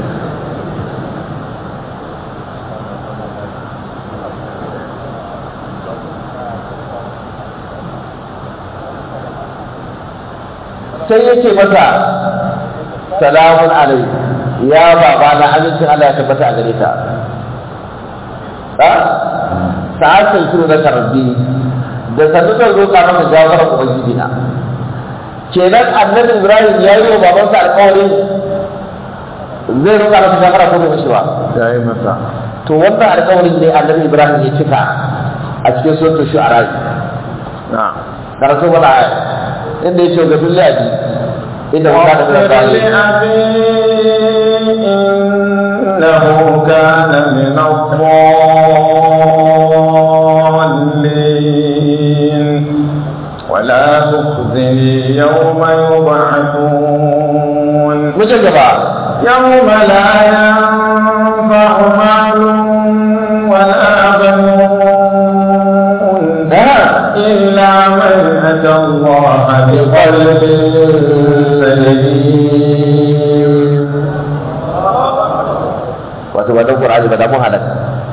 sai ya ce masa salamun alai ya baba na amincin Allah ya tabbata a gare ka ha sa'atin shiru na karbi da sannu zan roƙa maka gafara ubangiji na kenan annabi ibrahim ya yi wa babansa alƙawari zai roƙa masa gafara ko bai mishi ba ya yi masa to wannan alƙawarin ne annabi ibrahim ya cika a cikin suratul shu'ara na karatu mana aya inda ya ce ga billahi inda mun kada da واغفر bayi لأبي إنه كان من الضالين ولا تخزني يوم يبعثون mu je gaba يوم لا ينفع مال ولا بنون إلا من أتى الله بقلب سليم wato ba dan qur'ani ba da mun halaka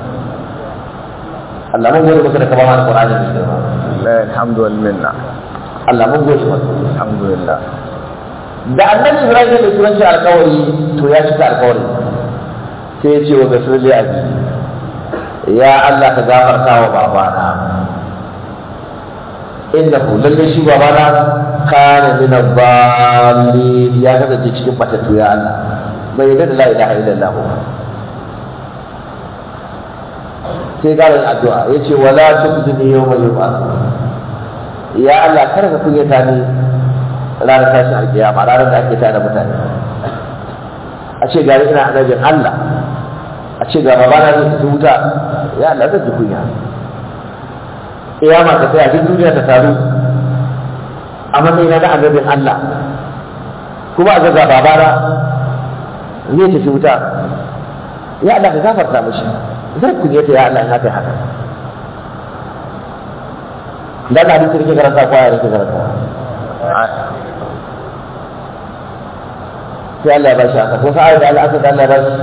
Allah mun gode maka da ka ba mu qur'ani ne girma lillahi alhamdu wal minna Allah mun gode maka alhamdulillah da annabi Ibrahim da turanci alkawari to ya cika alkawari sai ya ce wa gasar da abi ya Allah ka gafarta wa babana inda ku lalle shi babana kana min ad-dallin ya kasance cikin batattu ya Allah bai yarda da la ilaha illallah ba sai ƙarin addu'a ya ce wala tubzini yawma yub'ath ya Allah kar ka kunyata ni ranar tashin alkiyama ranar da ake tada mutane a ce gari ina annabin Allah a ce ga babana zai tafi wuta ya Allah zai ji kunya kiyama ta tsaya duk duniya ta taru a matsayin na annabin Allah kuma a ga babana zai tafi wuta ya Allah ka gafarta mishi zai kunyata ya Allah in haka haka da ka hadisi rike karanta ko ya rike karanta sai Allah ya bashi haka ko sai da Allah aka da Allah ya bashi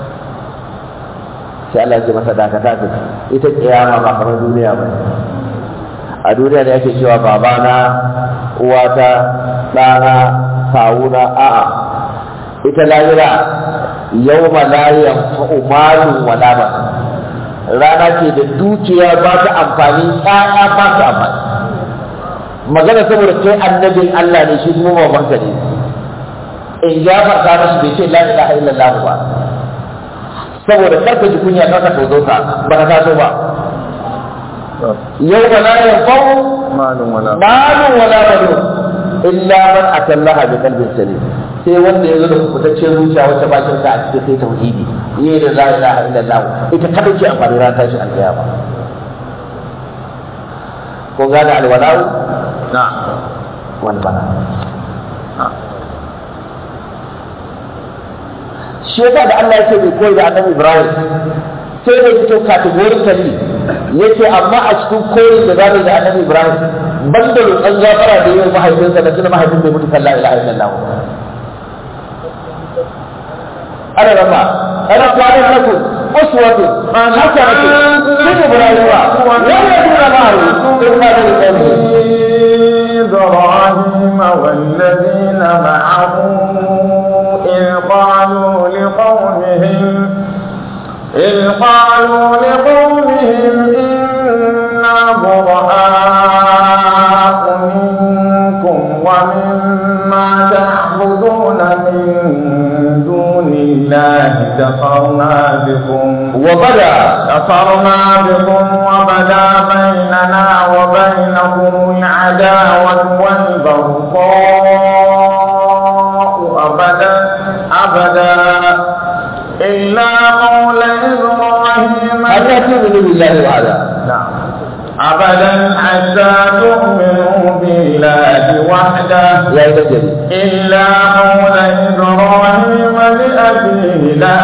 sai Allah ya ce masa dakata ka ita kiyama ba kamar duniya ba a duniya da yake cewa babana uwata ɗana kawuna a'a ita lahira yawma la yanfa'u malun wala ba rana ce da dukiya ba ta amfani ƴaƴa ba ta amfani magana saboda kai annabin Allah ne shi kuma babanka ne in ya farka mashi bai ce la ilaha illallah ba saboda karka ji kunya karka tozo ka ba ka taso ba yau ba la yanfa'u malun wala malun wala banun illa man atallaha bi qalbin salim sai wanda ya zo da kubutaccen zuciya wacce ba shirka a cikin sai tauhidi yi da la ilaha illallah ita kada ce amfani ran tashi alkiyama ko gane alwalau na wal bara shi yasa da Allah yake bai koyi da annabi Ibrahim sai da fito categorically yake amma a cikin koyi da zamu da annabi Ibrahim banda roƙon gafara da yayin mahaifinsa da tuna mahaifin bai mutu kan la ilaha illallah ana rama ana kwanan lakum uswatun hasanatun fi ibrahim wa yaduna ma'ahu in ma da qawmi إبراهيم والذين معه إذ قالوا لقومهم إذ قالوا لقومهم إنا براء منكم ومما تعبدون من دون الله كفرنا بكم وبدا كفرنا بكم وبدا بيننا وبينكم العداوة والبغضاء أبدا أبدا إلا قول إبراهيم حتى تؤمنوا بالله وحده نعم أبدا حتى تؤمنوا بالله وحده يا رجل إلا قول إبراهيم لأبيه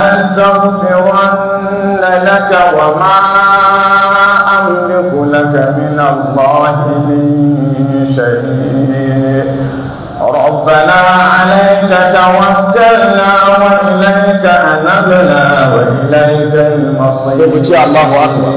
لأستغفرن لك وما أملك لك من الله من شيء ربنا عليك توكلنا وإليك أنبنا وإليك المصير يقول الله أكبر.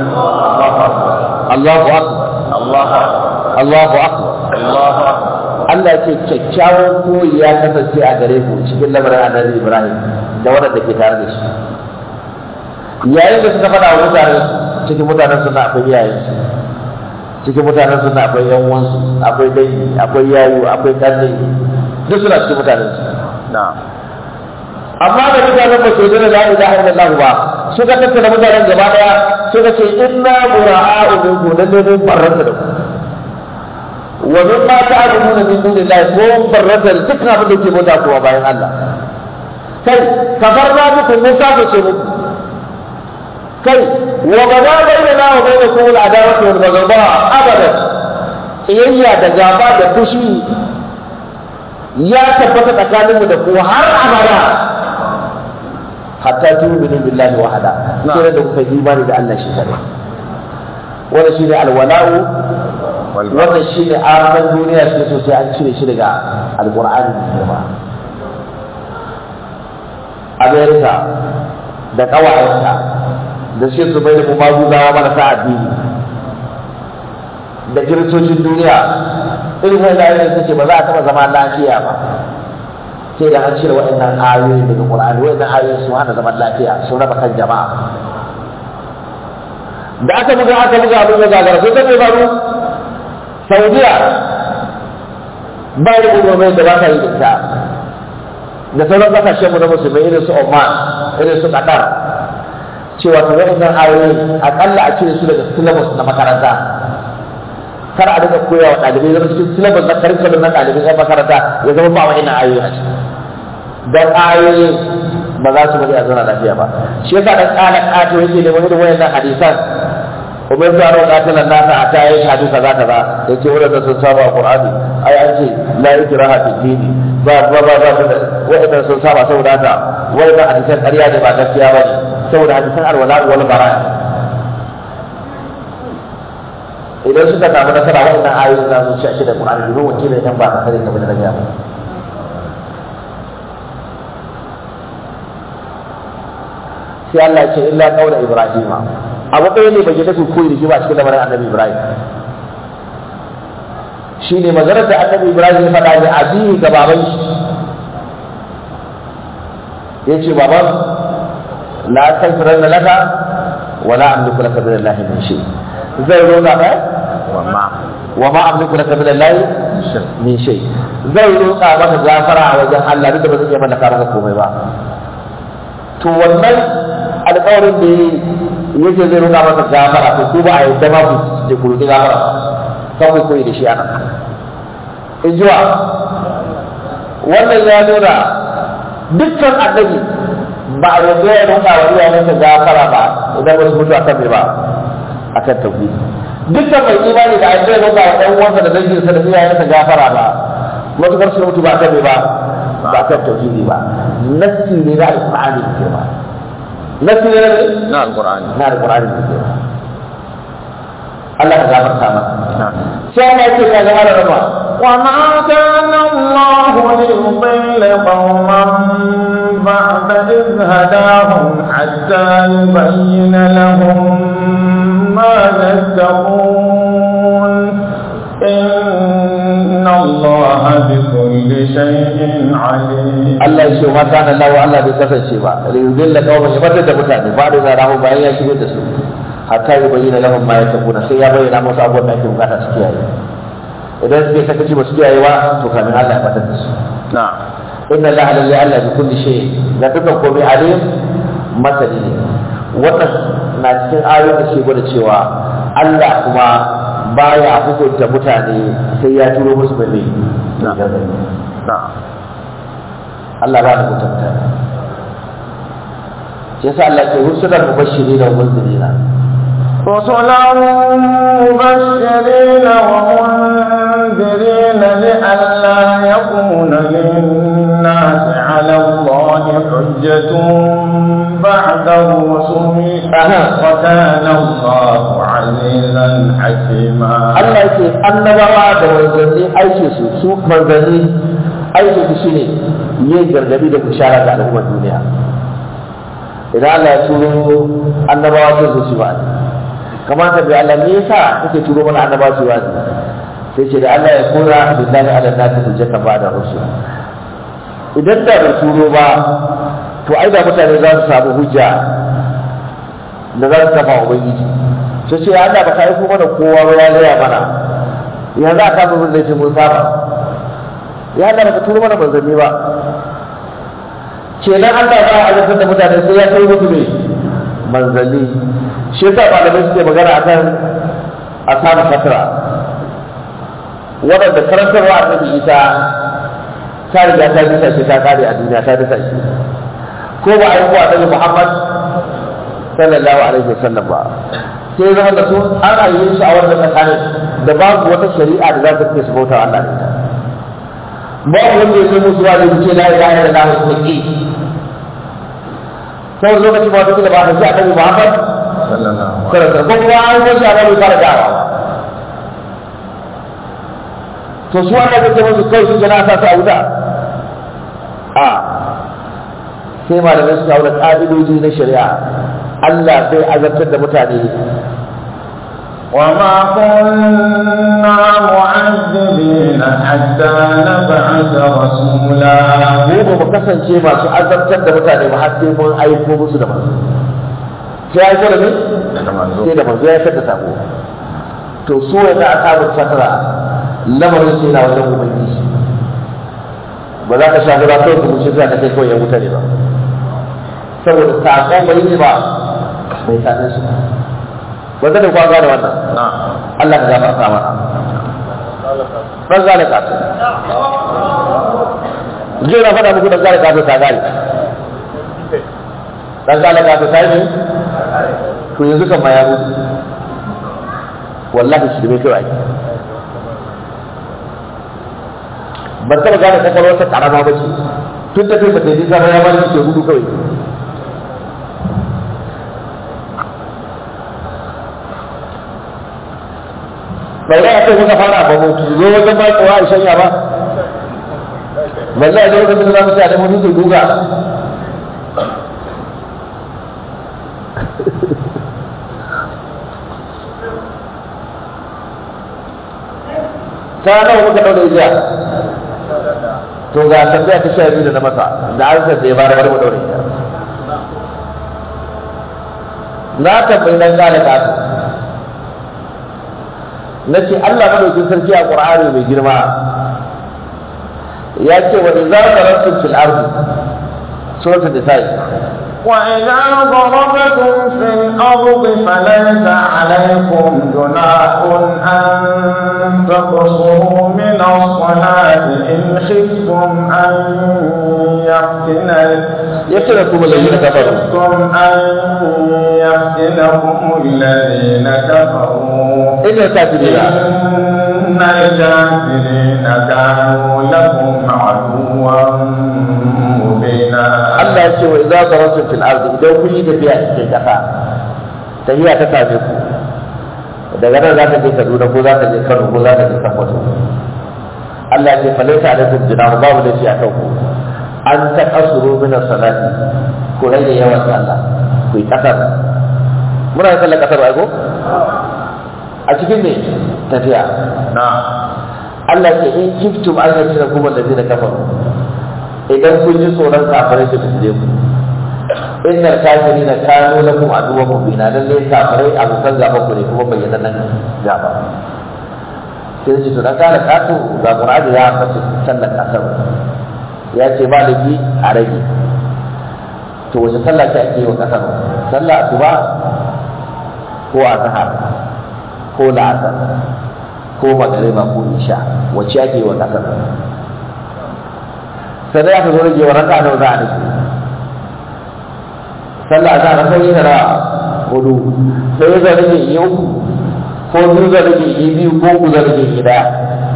Allahu akbar Allah Allahu akbar Allah Allah ce kyakkyawan koyi ya kasance a gare ku cikin lamarin annabi Ibrahim da waɗanda ke tare da shi yayin da suka faɗa wa mutanen cikin mutanen suna akwai iyayen su cikin mutanen suna akwai yan uwansu akwai dangi akwai yayu akwai kanne duk suna cikin mutanen su na amma da mutanen ba su yi da la ilaha illallah ba suka tattara mutanen gaba daya suka ce inna bura'a'u minkum lalle mun barranta da ku wa min ma ta'buduna min dunillahi ko mun barranta da dukkan abin da ke bauta kuma bayan Allah kai kafarna muku mun kafa ce muku kai wa gaba bainana wa bainakum al-adawatu wal baghdha abadan iyayya da gaba da fushi ya tabbata tsakaninmu da ku har abada hatta tu'minu billahi wahada sai da kuka yi imani da Allah shi kare wannan shine alwala'u wal wannan shine aran duniya shi so sai an cire shi daga alqur'ani mai girma Amerika da kawayenta da shi su bai da kuma gudawa marasa addini da kiristocin duniya irin wani ayoyin suke ba za a taɓa zama lafiya ba sai da an cire waɗannan ayoyi daga Qur'ani waɗannan ayoyi sun hana zaman lafiya sun raba kan jama'a da aka buga aka buga abin da gagara sai ta mai faru Saudiya ba da umarmai da ba ka yi da ita da sauran kasashen mu na musulmai irin su Oman irin su Qatar cewa to waɗannan ayoyi akalla a cire su daga syllabus na makaranta kar a dinga koya wa ɗalibai zama cikin syllabus na curriculum na ɗalibai na makaranta ya zama ba wa'annan ayoyi a ciki dan ayoyi ba za su bari a zauna lafiya ba shi yasa dan ƙala ƙato yake neman irin wayannan hadisan umar da ro qatilan nasa a ta yi shahadu kaza kaza yace wanda sun saba qur'ani ai an ce la ikraha fi dini ba ba ba ba wa'annan sun saba saboda haka wa'annan hadisan ƙarya ne ba gaskiya bane saboda hadisan alwala wal bara idan suka samu nasara wa'annan ayoyi za su ci a shi da qur'ani domin wakilin nan ba ka sani kamar da rage ba sai Allah ya ce illa qaula ibrahima abu ɗaya ne bai tafi koyi da shi ba cikin lamarin annabi ibrahim shi ne maganar da annabi ibrahim ya faɗa ne abihi ga baban shi ya ce baban la tanfiran da laka wala amliku laka min allahi min shay zai roƙa ka wa ma wa ma amliku laka min allahi min shay zai roƙa maka gafara a wajen Allah duk da ba zai iya mallaka maka komai ba to wannan alƙawarin da yake zai roƙa masa gafara to ku ba a yadda ma ku da ku roƙi gafara kan ku koyi da shi ana in ji wa wannan ya nuna dukkan annabi ba a yadda ya roƙa wa iyayensa gafara ba idan ba su mutu a kan ba a kan tauhidi dukkan mai imani da yadda ya roƙa wa ɗan uwansa da danginsa da iyayensa gafara ba matukar su mutu ba a kan ba ba a kan tauhidi ba nassi ne na alƙur'ani ne ba nassi ne na na alqur'ani na alƙur'ani ne ba Allah ka gafarta masa sai Allah yake ka gama da rama وما كان الله ليضل قوما بعد إذ هداهم حتى يبين لهم ما يتقون إن الله بكل شيء عليم Allah ya ce ma kana Allah wa Allah bai kasance ba li yudilla qauman ya batar da mutane ba da zarahu bayan ya shigar da su hatta ya bayyana lahum ma yatakuna sai ya bayyana musu abubuwan da ake bukata su kiyaye idan suke sakaci ba su kiyaye ba to kamin Allah ya batar da su na inna Allah lillahi Allah bi kulli shay ga dukkan komai alim masani ne wannan na cikin ayoyin da ke gwada cewa Allah kuma baya hukunta mutane sai ya turo musu mai Na. gargadi na Allah ba da mutunta shi yasa Allah ke rusulan mubashiri da munzirina رسلا مبشرين ومنذرين لئلا يكون للناس على الله حجة بعد الرسل أها. وكان الله عزيزا حكيما Allah ke annabawa da manzanni aiki su su manzanni aiki su shine yin gargadi da bishara ga al'ummar duniya idan Allah ya turo annabawa sai su ci ba kamar ta bi Allah me yasa kake turo mana annabawa su ba sai ce da Allah ya kora billahi ala nasi hujjata ba da rusul idan da bai turo ba to ai da mutane za su samu hujja da za su kafa wa ubangiji sai ce Allah ba ka yi kuma da kowa ba ya gaya mana ya za ka zo zai ce mun saba ya Allah ba ka turo mana manzanni ba kenan Allah ba a azabtar da mutane sai ya kai musu ne manzanni shi yasa malamai suke magana akan ashabu fatra waɗanda karantarwa a nabi isa ta riga ta bisa shi ta kare a duniya ta bisa shi ko ba a yi kuwa annabi muhammad sallallahu alaihi wasallam ba sai zama da su an ayyuka su a wannan tsakanin da babu wata shari'a da za ta fi su bauta Allah da ita babu wanda ya musu wa da ce la ilaha illallah wa sunni sai lokacin ba duk da ba da shi annabi muhammad sallallahu sallallahu alaihi wasallam ko kuma an yi shi a bai fara dawa to su wanda kake musu kai su gana sa su a wuta a sai malamai suka aure ƙa'idoji na shari'a Allah bai azabtar da mutane وما كنا معذبين حتى نبعث رسولا mu ba mu kasance masu azabtar da mutane ba har sai mun aiko musu da manzo sai ya aiko da ne da manzo sai da manzo ya tada sako to su wanda aka samu fatara lamarin sai na wajen ubangiji ba za ka sha guda kawai ka wuce za ka kai kawai ya wuta ne ba saboda saƙon bai ne ba bai same shi ba zai da kwa gane wannan na Allah ka gafarta mana dan gane kasu jiya na faɗa muku dan gane kasu ta gane dan gane kasu ta yi to yanzu kan ma ya mutu wallahi shi bai kawai ban taɓa gane kwakwalwarsa ƙarama ba ce tun da kai ba ta yi nisa ba ya bari ke gudu kawai bai da aka muka fara ba mu zo wajen ba kowa a shanya ba balle a lokacin da za mu ci a da mutu duga ta nawa muka daure jiya to ga tambaya ta sha biyu da na masa da an san da ya bara bari mu daure ita na tambayi dan gane kasu na ce Allah madaukin sarki a Qur'ani mai girma ya ce wa idza darabtum fil ardi suratul nisa وإذا ضربتم في الأرض فليس عليكم جناح أن تقصروا من الصلاة إن خفتم أن يفتن يفتنكم الذين كفروا خفتم أن يفتنكم الذين كفروا إن الكافرين إن الكافرين كانوا لكم عدوا مبينا Allah ya ce wa idza darabtum fil ardi idan kun yi tafiya a cikin kasa tafiya ta same ku daga nan za ka je Kaduna ko za ka je Kano ko za ka je Sokoto Allah ya ce falaita alaikum junahu babu da shi a kanku an ta kasuru min salati ku rage yawan sallah ku yi kasar muna yin sallar kasar ba ko a cikin ne tafiya na Allah ya ce in kiftum an yace da kuma da kafaru idan kun ji tsoron kafirai su fitile ku innal kafirina kanu lakum aduwwan mubina lalle kafirai abokan gaba ku ne kuma bayyana nan gaba sai shi to dan kana kato ga Qur'ani ya faɗi sallar kasar ya ce ba laifi a rage to wace sallah ce ake yi wa kasar sallah asuba ko azhar ko la'asar ko magariba ko isha wacce ake yi wa kasar sai aka zo rage wa raka nawa za a nufi sallah za a raka yi na hudu sai ya zai rage yi uku ko biyu zai rage yi biyu ko uku zai rage yi daya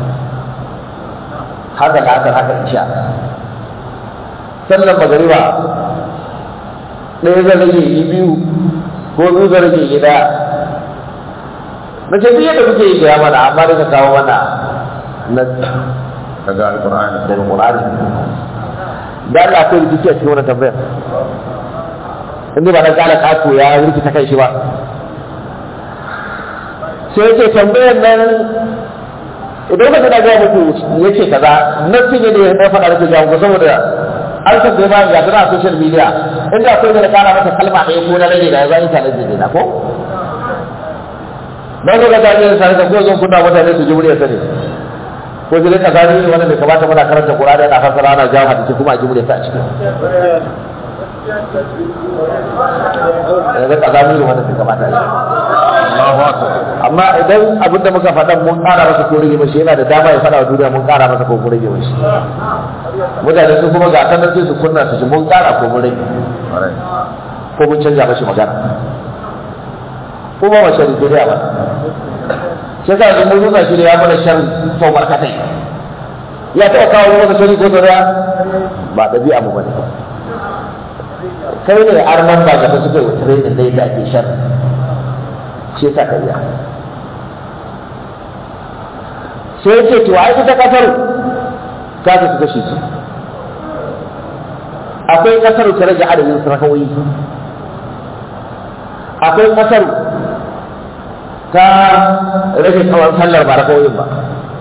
haka da haka haka isha sallar magariba ɗaya zai rage yi biyu ko biyu zai rage yi daya na ce duk yadda kuke yi gaya mana amma da ka kawo mana na daga alqur'ani daga Qur'ani da Allah akwai rikici a cikin wannan tambayar inda ba na gane kato ya rikita kai shi ba sai yake tambayar nan idan ka tana gaya muku ya ce kaza nan sun yi ne na faɗa da ke jawo saboda an san da ba ya tana a social media inda akwai da kara masa kalma ɗaya ko na rage da ya zai tare da na ko na zo ga jami'in sa da ko zan kunna mutane su ji muryar ta ne ko zai ka gani wanda bai kamata muna karanta Qur'ani ana fassara ana jawo hadisi kuma a ji muryar ta a cikin da kazami ne wanda bai kamata a Allahu akbar amma idan abin da muka faɗa mun ƙara masa ko rage mashi yana da dama ya faɗa wa duniya mun ƙara masa ko mun rage mashi mutane su kuma ga sanar sai su kunna su ji mun ƙara ko mun rage Alright. ko mun canja mashi magana ko ba ma shari duniya ba sai ka ga mun nuna shi da ya mana sharri to barkatai ya taɓa kawo masa shari ko duniya ba ɗabi'a mu bane ba kai ne arman ba gaba suka yi wa training da yadda ake sharri shi yasa ka iya sai ya ce to ai ita kasar ta ta kashi su akwai kasar ta rage adadin sarkawoyi akwai kasar ta rage tsawon sallar ba rakawoyin ba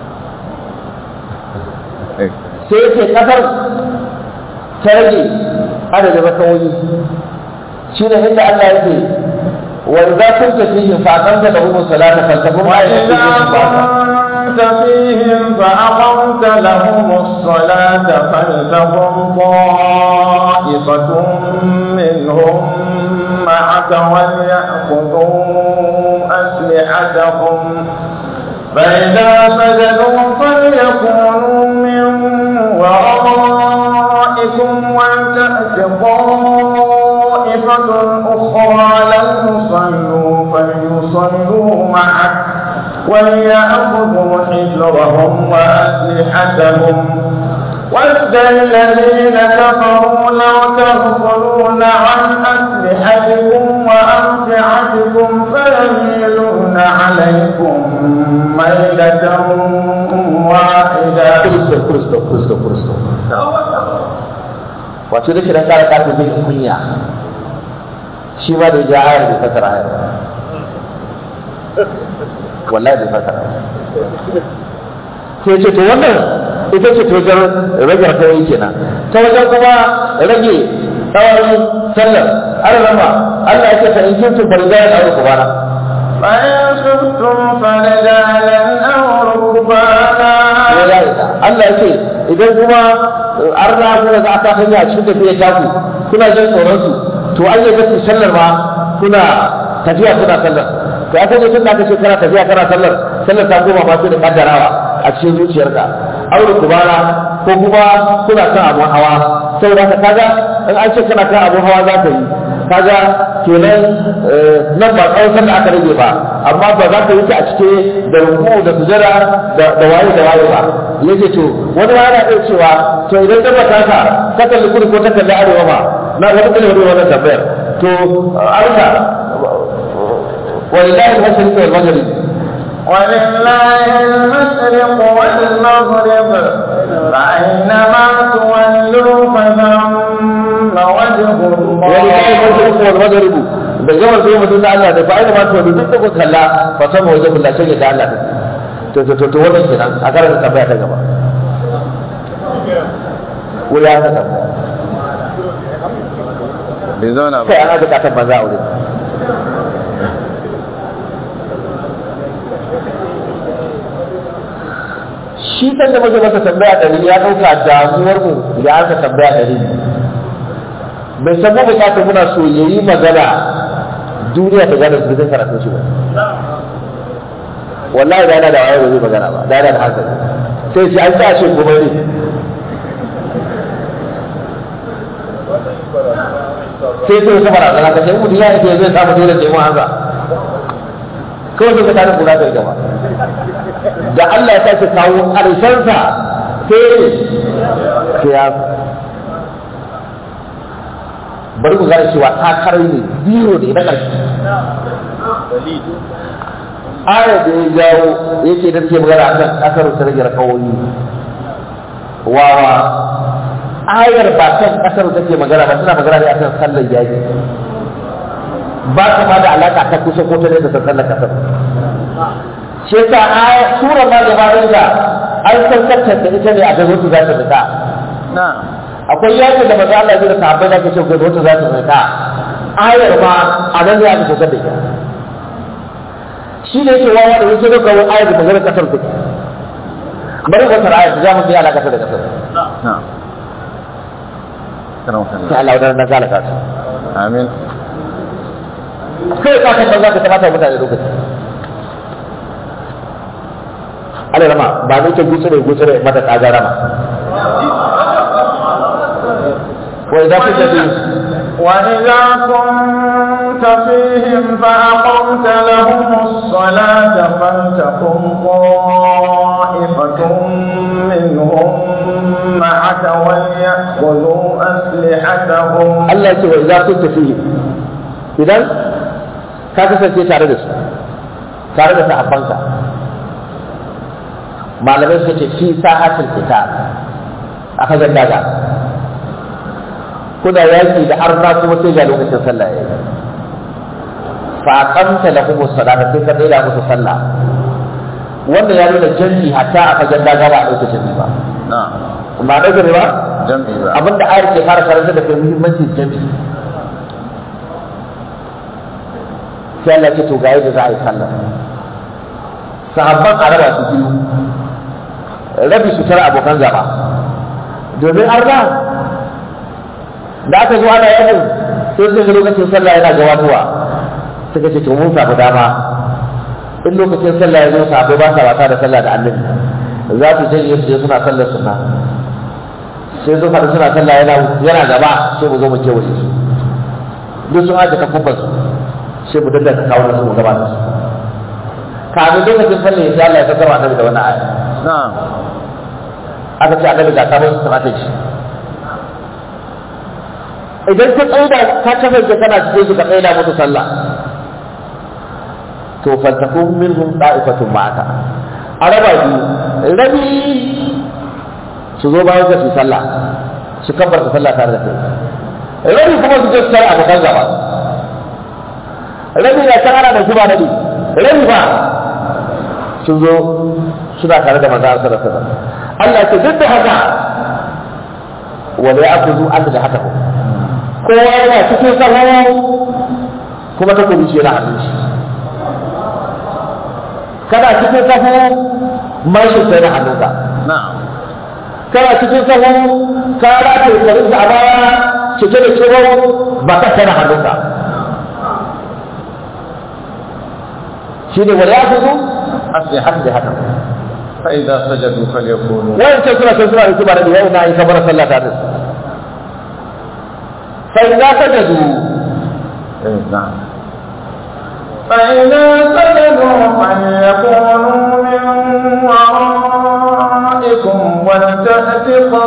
Eh, sai ya ce kasar ta rage adadin rakawoyi shi ne inda Allah ya ce wa idza kunta fihim fa aqamta lahum salata faltaqum وإذا ayatun fihim fa كنت كنت فيهم فأقمت لهم الصلاة فلتقم طائفة منهم معك وليأخذوا أسلحتهم فإذا سجدوا فليكونوا من ورائكم ولتأت طائفة أخرى لم يصلوا فليصلوا معك وليأخذوا حجرهم وأسلحتهم ود الذين كفروا لو تغفلون عن أسلحتكم وأمتعتكم فيميلون عليكم ميلة واحدة kristo kristo kristo kristo wato da kiran kara kafin bin kunya shi ma da ya ayar bai fasara ayar ba. wallahi bai fasara sai ce to wannan ita ce ta wajen rage kawai kenan ta wajen kuma rage tsawon sallar an rama Allah ya ce ta in kintu farzayan aure kubana فإن خفتم فرجالا أو ركبانا ya ya isa Allah ya ce idan kuma an na kuma za a ta hanya a cikin tafiya taku kuna jin tsoron su to an yi gaske sallar ma kuna tafiya kuna sallar to aka ce tun da aka ce kana tafiya kana sallar sallar ta koma ma sai da kaddarawa a cikin zuciyarka aure kubara ko kuma kuna kan abun hawa saboda haka kaga in an ce kana kan abun hawa za ka yi kaga kenan eh, nan ba tsawon sallah aka rage ba amma ba za ka yi ta a cike da ruku da sujada da da waye da waye ba yace to wani ma yana iya cewa to idan ka bata ka ka kalli kudu ko ta kalli arewa ba na wani kalli wani wannan tambayar to arka walillahi al-mashriq wal maghrib ولله المشرق والمغرب فأينما تولوا فثم وجه walillahi al-mashriq الله wal maghrib da gawar sai mutum da Allah da fa'ida ma to duk da ku kalla fa sama wajen Allah sai da Allah to to to to wannan kenan a karanta tambaya ta gaba wuri ya ta tambaya bai zauna ba kai ana bukatar maza a wurin shi san da muke masa tambaya ɗari ya ɗauka damuwar mu ya aka tambaya ɗari bai san mu bukatar muna so ya yi magana duniya ta gane su zai karatu shi ba wallahi da yana da wayo ba zai magana ba da yana da hankali sai ce an sa shi kuma ne sai sai wata barazana ka ce mutum ya yi zai samu dole ce mun hanza kawai sai ka tare kula da gaba da Allah ya sake kawo ƙarshensa sai sai ya bari ku gane cewa takarai ne biyu ne na ƙarshe aya da ya jawo yake da take magana akan kasar ta rage rakawoyi wawa ayar ba kan kasar take magana ba tana magana ne akan sallar yaji ba ta ma da alaka ta kusa ko ta nesa ta sallar kasar shi yasa aya sura ma da bayan da an san kacce da ita ne a gazo su za ta fita akwai yakin da maza Allah ya da sahabbai da ke ce gazo su za ta fita ayar ma a nan ne aka kusa da ita shi ne yake wawa da yake ga kawo ayar da magana kasar take bari wata ayar da zamu bi alaka da kasar na'am kana sai wannan Allah wadannan na zalaka su amin kai ka kan za ka tabata mutane lokaci Allah rama ba ne ke gutsure gutsure mata tsaga rama wa idan kuka bi وإذا كنت فيهم فأقمت لهم الصلاة فلتقم طائفة منهم معك وليأخذوا أسلحتهم Allah ce wa idan kun tafi idan ka kasance tare da su tare da sahabbanka malamai suka ce fi sa'atul qital aka ga daga kuna yaki da arna kuma sai ga lokacin sallah yayi fa aqamta lahum as-salata sai ka daina musu sallah wannan ya nuna janji hatta aka ga daga ba a lokacin ba na'am ba da ba jam'i ba abinda ayar ke fara karanta da kai muhimmancin jami'i sai Allah ce to ga yadda za a yi sallah sahabban a raba su biyu rabi su tara abokan gaba domin arna da aka zo ana yakin sai sun ga lokacin sallah yana gabatowa suka ce to mun samu dama in lokacin sallah ya zo sahabbai ba sa wasa da sallah da annabi za su janye su je suna sallar sunna sai sun haɗu suna sallah yana yana gaba sai mu zo mu kewaye su duk sun haɗe kafufan su sai mu dinga kawo da su mu gaba da su kafin lokacin sallah ya sai Allah ya kasarwa annabi da wannan aya na'am aka ce annabi ga sabon strategy idan ka tsaida ka kasance kana cikin su ka tsaida musu sallah to faltakun minhum da'ifatun ma'aka a raba biyu rabi su zo bayan ka su sallah su kabbar sallah tare da kai rabi kuma su je su tare abokan gaba rabi na can ana da zuba rabi rabi ba sun zo suna tare da manzo sallallahu alaihi wasallam Allah ce duk da haka wala ya'khudhu an da haka kowa yana cikin sahu kuma ta kubi shi yana hannun shi kana cikin sahu mashin sai na hannunka na'am kana cikin sahu ka rataye karin a baya cike da ciwo ba ka sai na hannunka shi ne wala ya'khudhu أسلحة an da haka فإذا سجدوا فليكونوا wancan suna sai suna da kiba da yau na yi kamar sallah ta da sai za ka jadu إيه، نعم فإذا سجدوا فليكونوا من ورائكم ولتأت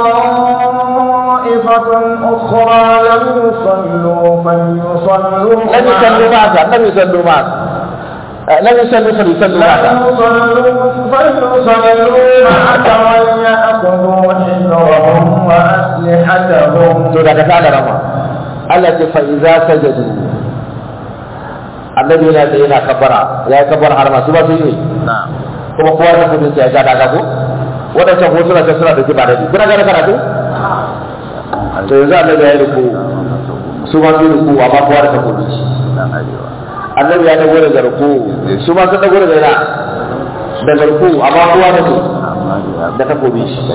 طائفة أخرى لم يصلوا فليصلوا lam yusallu ma'aka lam yusallu ma'aka lam yusallu fa yusallu ma'aka لم يصلوا فليصلوا معك وليأخذوا حذرهم وأسلحتهم to daga ta da rama Allah ce fa iza sajadu annabi yana da yana kabara ya yi kabara har masu ba su yi نعم kuma kowa da kudin ya ga daga ko wadancan ko suna ta suna da kiba da kuna ga karatu to yanzu annabi ya yi ruku su ma su yi ruku amma kowa da kudin shi نعم أيوة annabi ya dago daga ruku su ma sun dago daga ina daga ruku amma kowa da su da takobi shi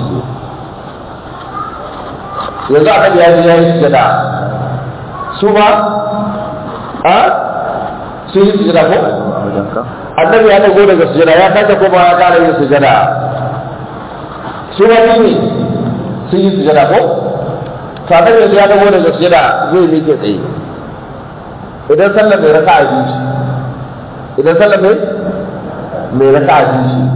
yanzu annabi ya ji ya yi sujada su ma a su yi sujada ko أبداً annabi ya dago daga sujada ya sake koma ya kara yin sujada su ma su ne sun yi sujada ko to annabi yanzu ya dago daga sujada zai miƙe tsaye idan sallar mai raka a biyu ce idan sallar mai mai raka a biyu ce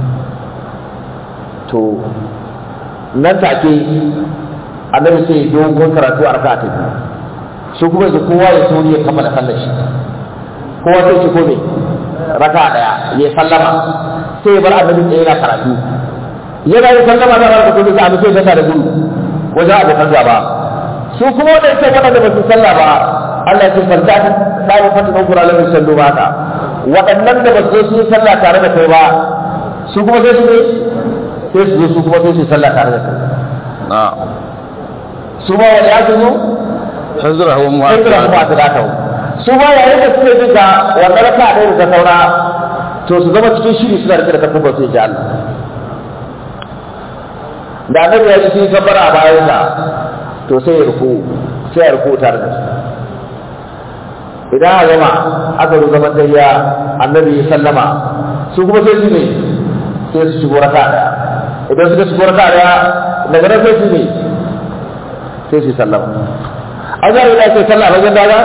to nan take annabi sai dogon karatu a raka ta biyu su kuma yanzu kowa ya sauri ya kammala sallar shi kowa sai ci kome raka daya ya sallama sai ya bar annabi tsaye yana karatu yana yin sallama da barka kuma sai annabi sai da gudu wajen abokan gaba su kuma wadanda sai wadanda ba su sallah ba Allah ya ce falta ta dai fata kan kura lamin sallu ba ka waɗannan da ba su yi sallah tare da kai ba su kuma sai su ne sai su zo su kuma sai su yi sallah tare da kai نعم su ma wani ya zo حذرهم sai kira kuma وأسلحتهم ta daka su ma yayin da suke jin ga wannan raka ɗaya da ta saura to su zama cikin shiri suna rike da takubban su ji Allah da annabi ya ji sun kabbara a bayan sa to sai ya ruku sai ya ruku tare da su idan a gama aka zo zaman tayya annabi ya sallama su kuma sai su ne sai su shigo raka ɗaya idan suka shigo raka ɗaya daga nan sai su ne sai su sallama an zara da ake sallah wajen daga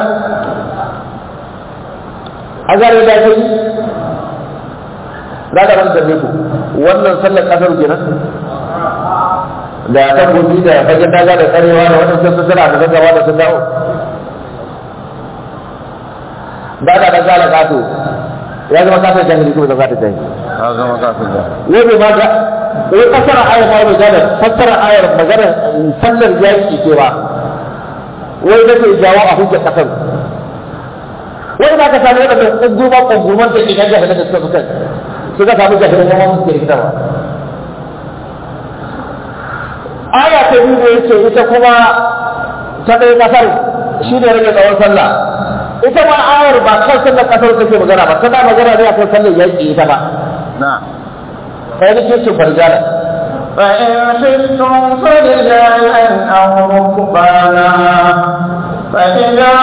an zara da ake yi za ka ranta ku wannan sallar kasar kenan da ta gobi da fagen daga da tsarewa da wannan sun suna da gaggawa da sun dawo ba da dan zala kato ya zama kasar jahili kuma zama ta jahili هذا مقاصد wai bai ma ga wai fassara ayar ma bai gane fassara ayar magana sallar yaki ce ba wai da ke jawo a hujjar kasar wai ba ka samu wadanda ƙunguma ƙunguman da ke gaggaba da suka suka suka samu jahilin zama musu ke rikitarwa aya ta biyu da yake ita kuma ta ɗaya kasar shi ne rage tsawon sallah ita ma ayar ba kan sallar kasar take magana ba tana magana ne akan sallar yaki ita ba نعم kai nake cin farjala فإن خفتم فرجالا أو ركبانا فإذا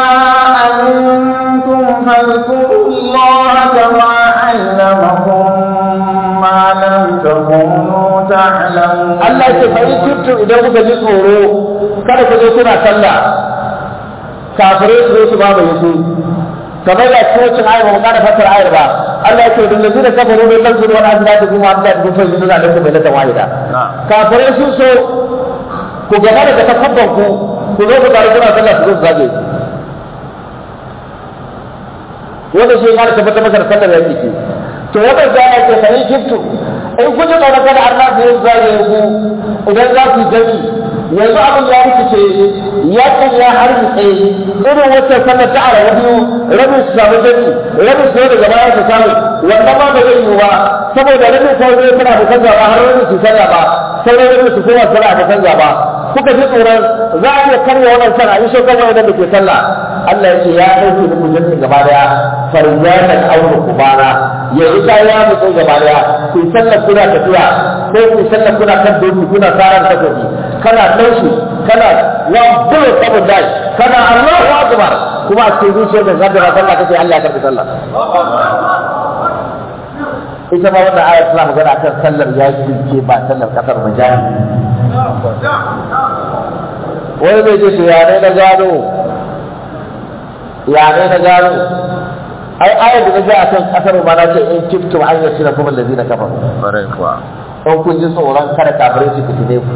أمنتم فاذكروا الله كما علمكم ما لم تكونوا تعلمون Allah ya ce fa in kuntum idan kuka ji tsoro kada ku je kuna sallah kafirai su zo su ba mai su kamar da cikin wacin ayar ba mu kana fassara ayar ba Allah ya ce da lazina kafaru min lansu wal azlati kuma azlati kuma fa yuzuna alaikum bai lata wahida kafirai sun so ku gaba da takabban ku ku zo ku tare kuna sallah su zo su zage wanda shi ya tabbatar maka da sallar yake ce to wannan zaya ce fa in kuntum in kun ji tsoron kada Allah zai zage ku idan za ku gani yanzu abin ya rikice ya kan ya hargitse irin wacce sallar ta ara biyu rabin su samu gani rabin su daga baya su samu wannan ma ba zai yi ba saboda rabin kawai zai tana da canza ba har rabin su canza ba sauran rabin su kuma tana da canza ba kuka ji tsoron za a iya karya wannan sana in shekar wani da ke sallah Allah ya ce ya ɗauke da mujallar gaba daya farzatan aure kubara yanzu ta ya mutu gaba daya ku yi sallar kuna tafiya ko ku yi sallar kuna kan doki kuna tsaran takobi kana naushi kana wa bulu sabon dai kana Allahu akbar kuma a cikin zuciyar da zadara sallah kace Allah ya karbi sallah ita ma wannan ayat tana magana akan sallar yaki ce ba sallar kasar majali wani bai ce to ya ne na gano ya ne na gano ai ayat da na ga akan kasar ma na ce in kiftum an yasira kuma allazina kafaru Ƙwarai kuwa. in kun ji tsoron kada kafirai su fitine ku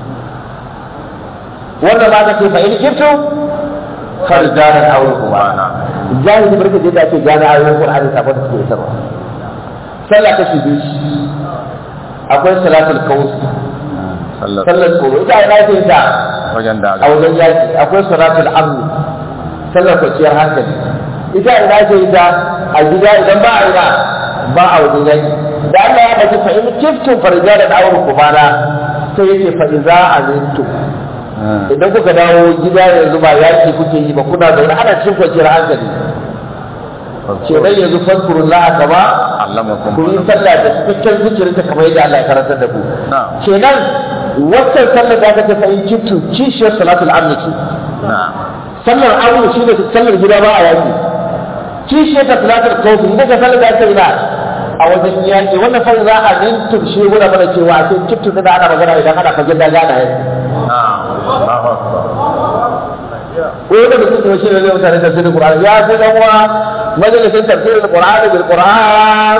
wanda ba ka ce fa in kiftu farjanan aure kuma jahili barka je da ake gane ayoyin Qur'ani sabon da suke isarwa sallah kashi biyu ce. akwai salatul kawus Sallar sallar tsoro ita ina ce ta wajen a daga. wajen yaki akwai salatul amni sallar kwanciyar hankali ita ina ce ita a gida idan ba a ina ba a wajen yaki da Allah ya bace fa in kiftum farjalan aure kubana sai yake fa iza amintum idan kuka dawo gida yanzu ba yaki kuke yi ba kuna zaune ana cikin kwanciyar hankali kenan yanzu fadkurun la'a kama Allamakum. ku yi sallah da cikakken zikirinta kamar yadda Allah ya karantar da ku Na'am. kenan waccan sallar da aka tafi in kintu kishiyar salatul amni ce Na'am. sallar amni shi ne sallar gida ba a yaki kishiyar ta salatul kawfi ita ka sallar da aka yi na a wajen yaki wannan fa za a mintum shi gura mana cewa a cikin kintu da ana magana idan ana fagen da gana yaki Na'am. Allahu Akbar. ko da mutum ne shi ne zai mutane tafsirin Qur'ani ya fi dan uwa majalisin tafsirin Qur'ani bil Qur'an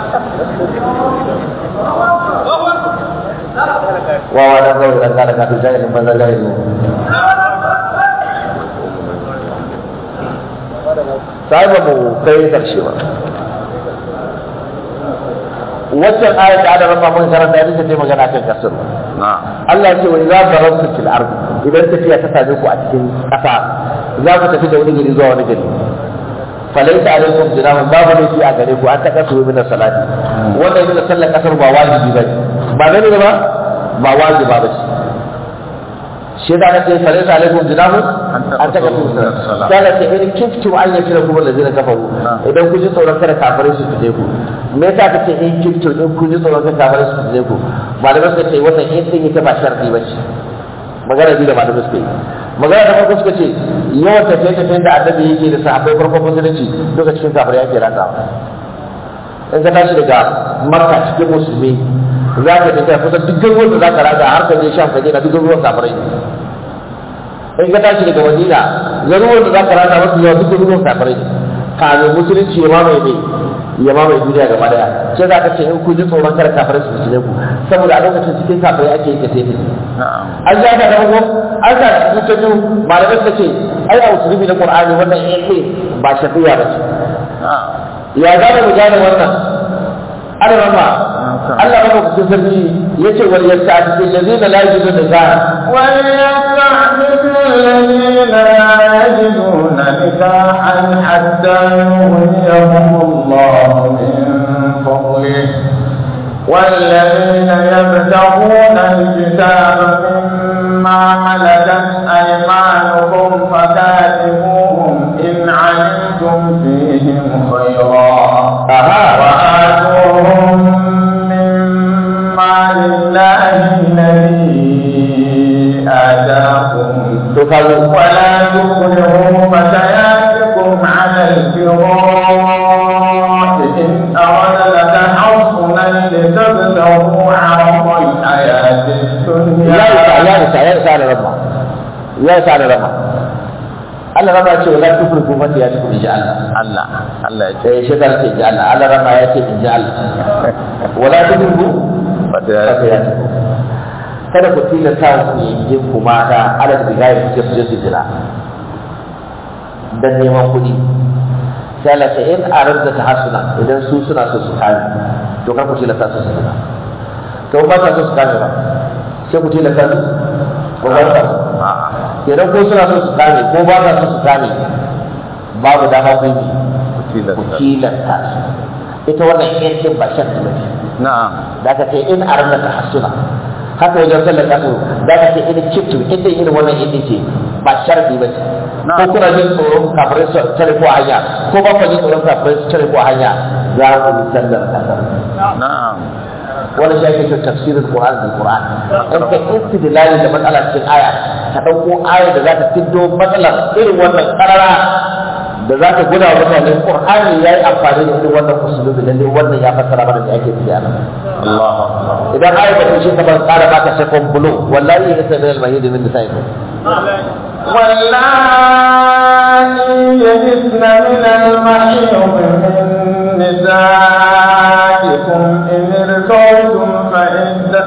wa wa da kawai dan kana kafin jahilin banza jahilin sai ba mu kai karshe ba waccan ayat da aka rama mun karanta ita ce magana kan kasar Na'am. Allah ya ce wa idza darabtu fil ardi idan tafiya ta same ku a cikin ƙasa za ku tafi da wani gari zuwa wani gari falaita alaikum jinahun babu laifi a gare ku an ta kasu min salati wannan yana sallar kasar ba wajibi ba ba gani ba ba wajiba ba ce shi da aka ce falaita alaikum jinahun an ta kasu min salati sai ce in kiftu an yafi da kuma lazina kafaru idan ku ji tsoron kada kafirai su fite ku me yasa ka ce in kiftu in ku ji tsoron kada kafirai su fite ku malamai suka ce wannan in din ita ba sharadi ba ce magana biyu da malamai suka yi magana da farko suka ce yawan tafiye tafiyen da annabi yake da sahabbai farkon musulunci duka cikin kafir yake rakawa in ka tashi daga makka cikin musulmi za ka tafiya kusan duk garuruwan da za ka raga har ka je shan kaje na duk garuruwan kafirai ne in ka tashi daga madina garuruwan da za ka raga masu yawa duk garuruwan kafirai ne kamin musulunci ya mamaye ne ya mamaye duniya gaba daya sai za ka ce in kun ji tsoron kada kafirai su musulunci ku saboda a lokacin cikin kafirai ake yin tafiye tafiye Na'am. an ja ka farko an sa cikin ta biyu malamai suka ce ai a musulmi na qur'ani wannan yake ba shafiya ba ce Na'am. ya za mu gane wannan ana rama Allah ba ku cikin sarki yace wal yasta'ti allazina la yajiduna nikaha وليستعفف الذين لا يجدون نكاحا حتى يغنيهم الله من فضله والذين يبتغون الكتاب مما ملكت أيمانكم فكاتبوهم إن علمتم فيهم خيرا aha وآتوهم مما لله الابتغاء إن أردنا تحصنا لتبتغوا عرض الحياة ya isa الدنيا ya isa ya isa da rama ya isa da rama Allah rama ce wala tufriku mata ya tuku inji Allah Allah Allah ya ce eh shi kan ce inji Allah Allah rama ya ce inji Allah wala tufriku wata mata ya tuku kada ku tilasta su yin ku mata ala da bigaya ku ce su je su jira dan neman kuɗi sai Allah ce in aradda ta hasuna idan su suna so su kame to kar ku tilasta su su jira to ba ta so su kame ba sai ku tilasta su ko ba ta so a'a idan ko suna so su kame ko ba ta so su kame babu dama ku yi ku tilasta tilasta su ita wannan yancin ba shan ba ce na'am da ka ce in arna ta hasuna haka wajen sallar kasu da ka ce in kiftu inda irin wannan inda ce ba sharadi ba ce Na. ko kuna jin tsoron kafirai su tare ko a hanya ko ba ku jin tsoron kafirai su tare ko a hanya za ku yi sallar kasar na'am wani shi ake cewa tafsirin Qur'an bil Qur'an in ka istidlali da matsala cikin aya ka dauko aya da za ta fiddo matsalar irin wannan karara da za ta guda wa mutane Qur'ani yayi amfani da irin wannan usulubi lalle wannan ya fassara mana da ake tafiya nan Allah akbar idan aya ba ta ce ka ban tsara baka second blow wallahi ya sai al mahidi min nisaikum واللائي يئسن من المحيض من نسائكم إن ارتبتم فعدة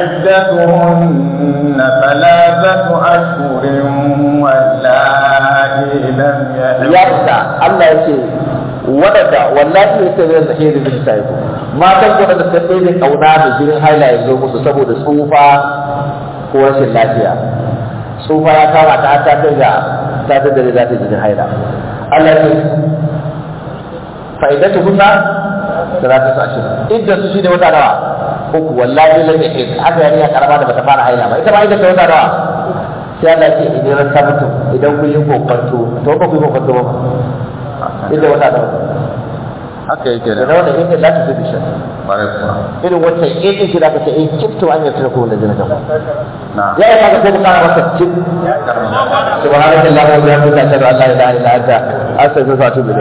فعدتهن ثلاثة أشهر واللائي لم ya يحضن fita Allah ya ce wadanda wallahi ya sai al mahidi min nisaikum matan ku da suka ɗebe kauna da jinin haila ya zo musu saboda tsufa ko rashin lafiya tsufa ya kama ta har ta kai ga ta ta dare za ta ji haila Allah ya ce fa'idatu kunna salatu sa'ashin idda su shine wata nawa uku wallahi lam yahid haka yani ya karama da bata fara haila ba ita ba idda ta wata nawa sai Allah ya ce idan ran sabatu idan kun yi kokonto to ba ku yi kokonto ba idda wata nawa haka yake da da wannan idda la ta fi shan bare kuwa irin wata idda shi da ka ce in kifto an yarda ko wanda zina kan na'am ya yi kaga sai mu kara masa cin سبحانك اللهم وبحمدك اشهد ان لا اله الا انت استغفرك واتوب اليك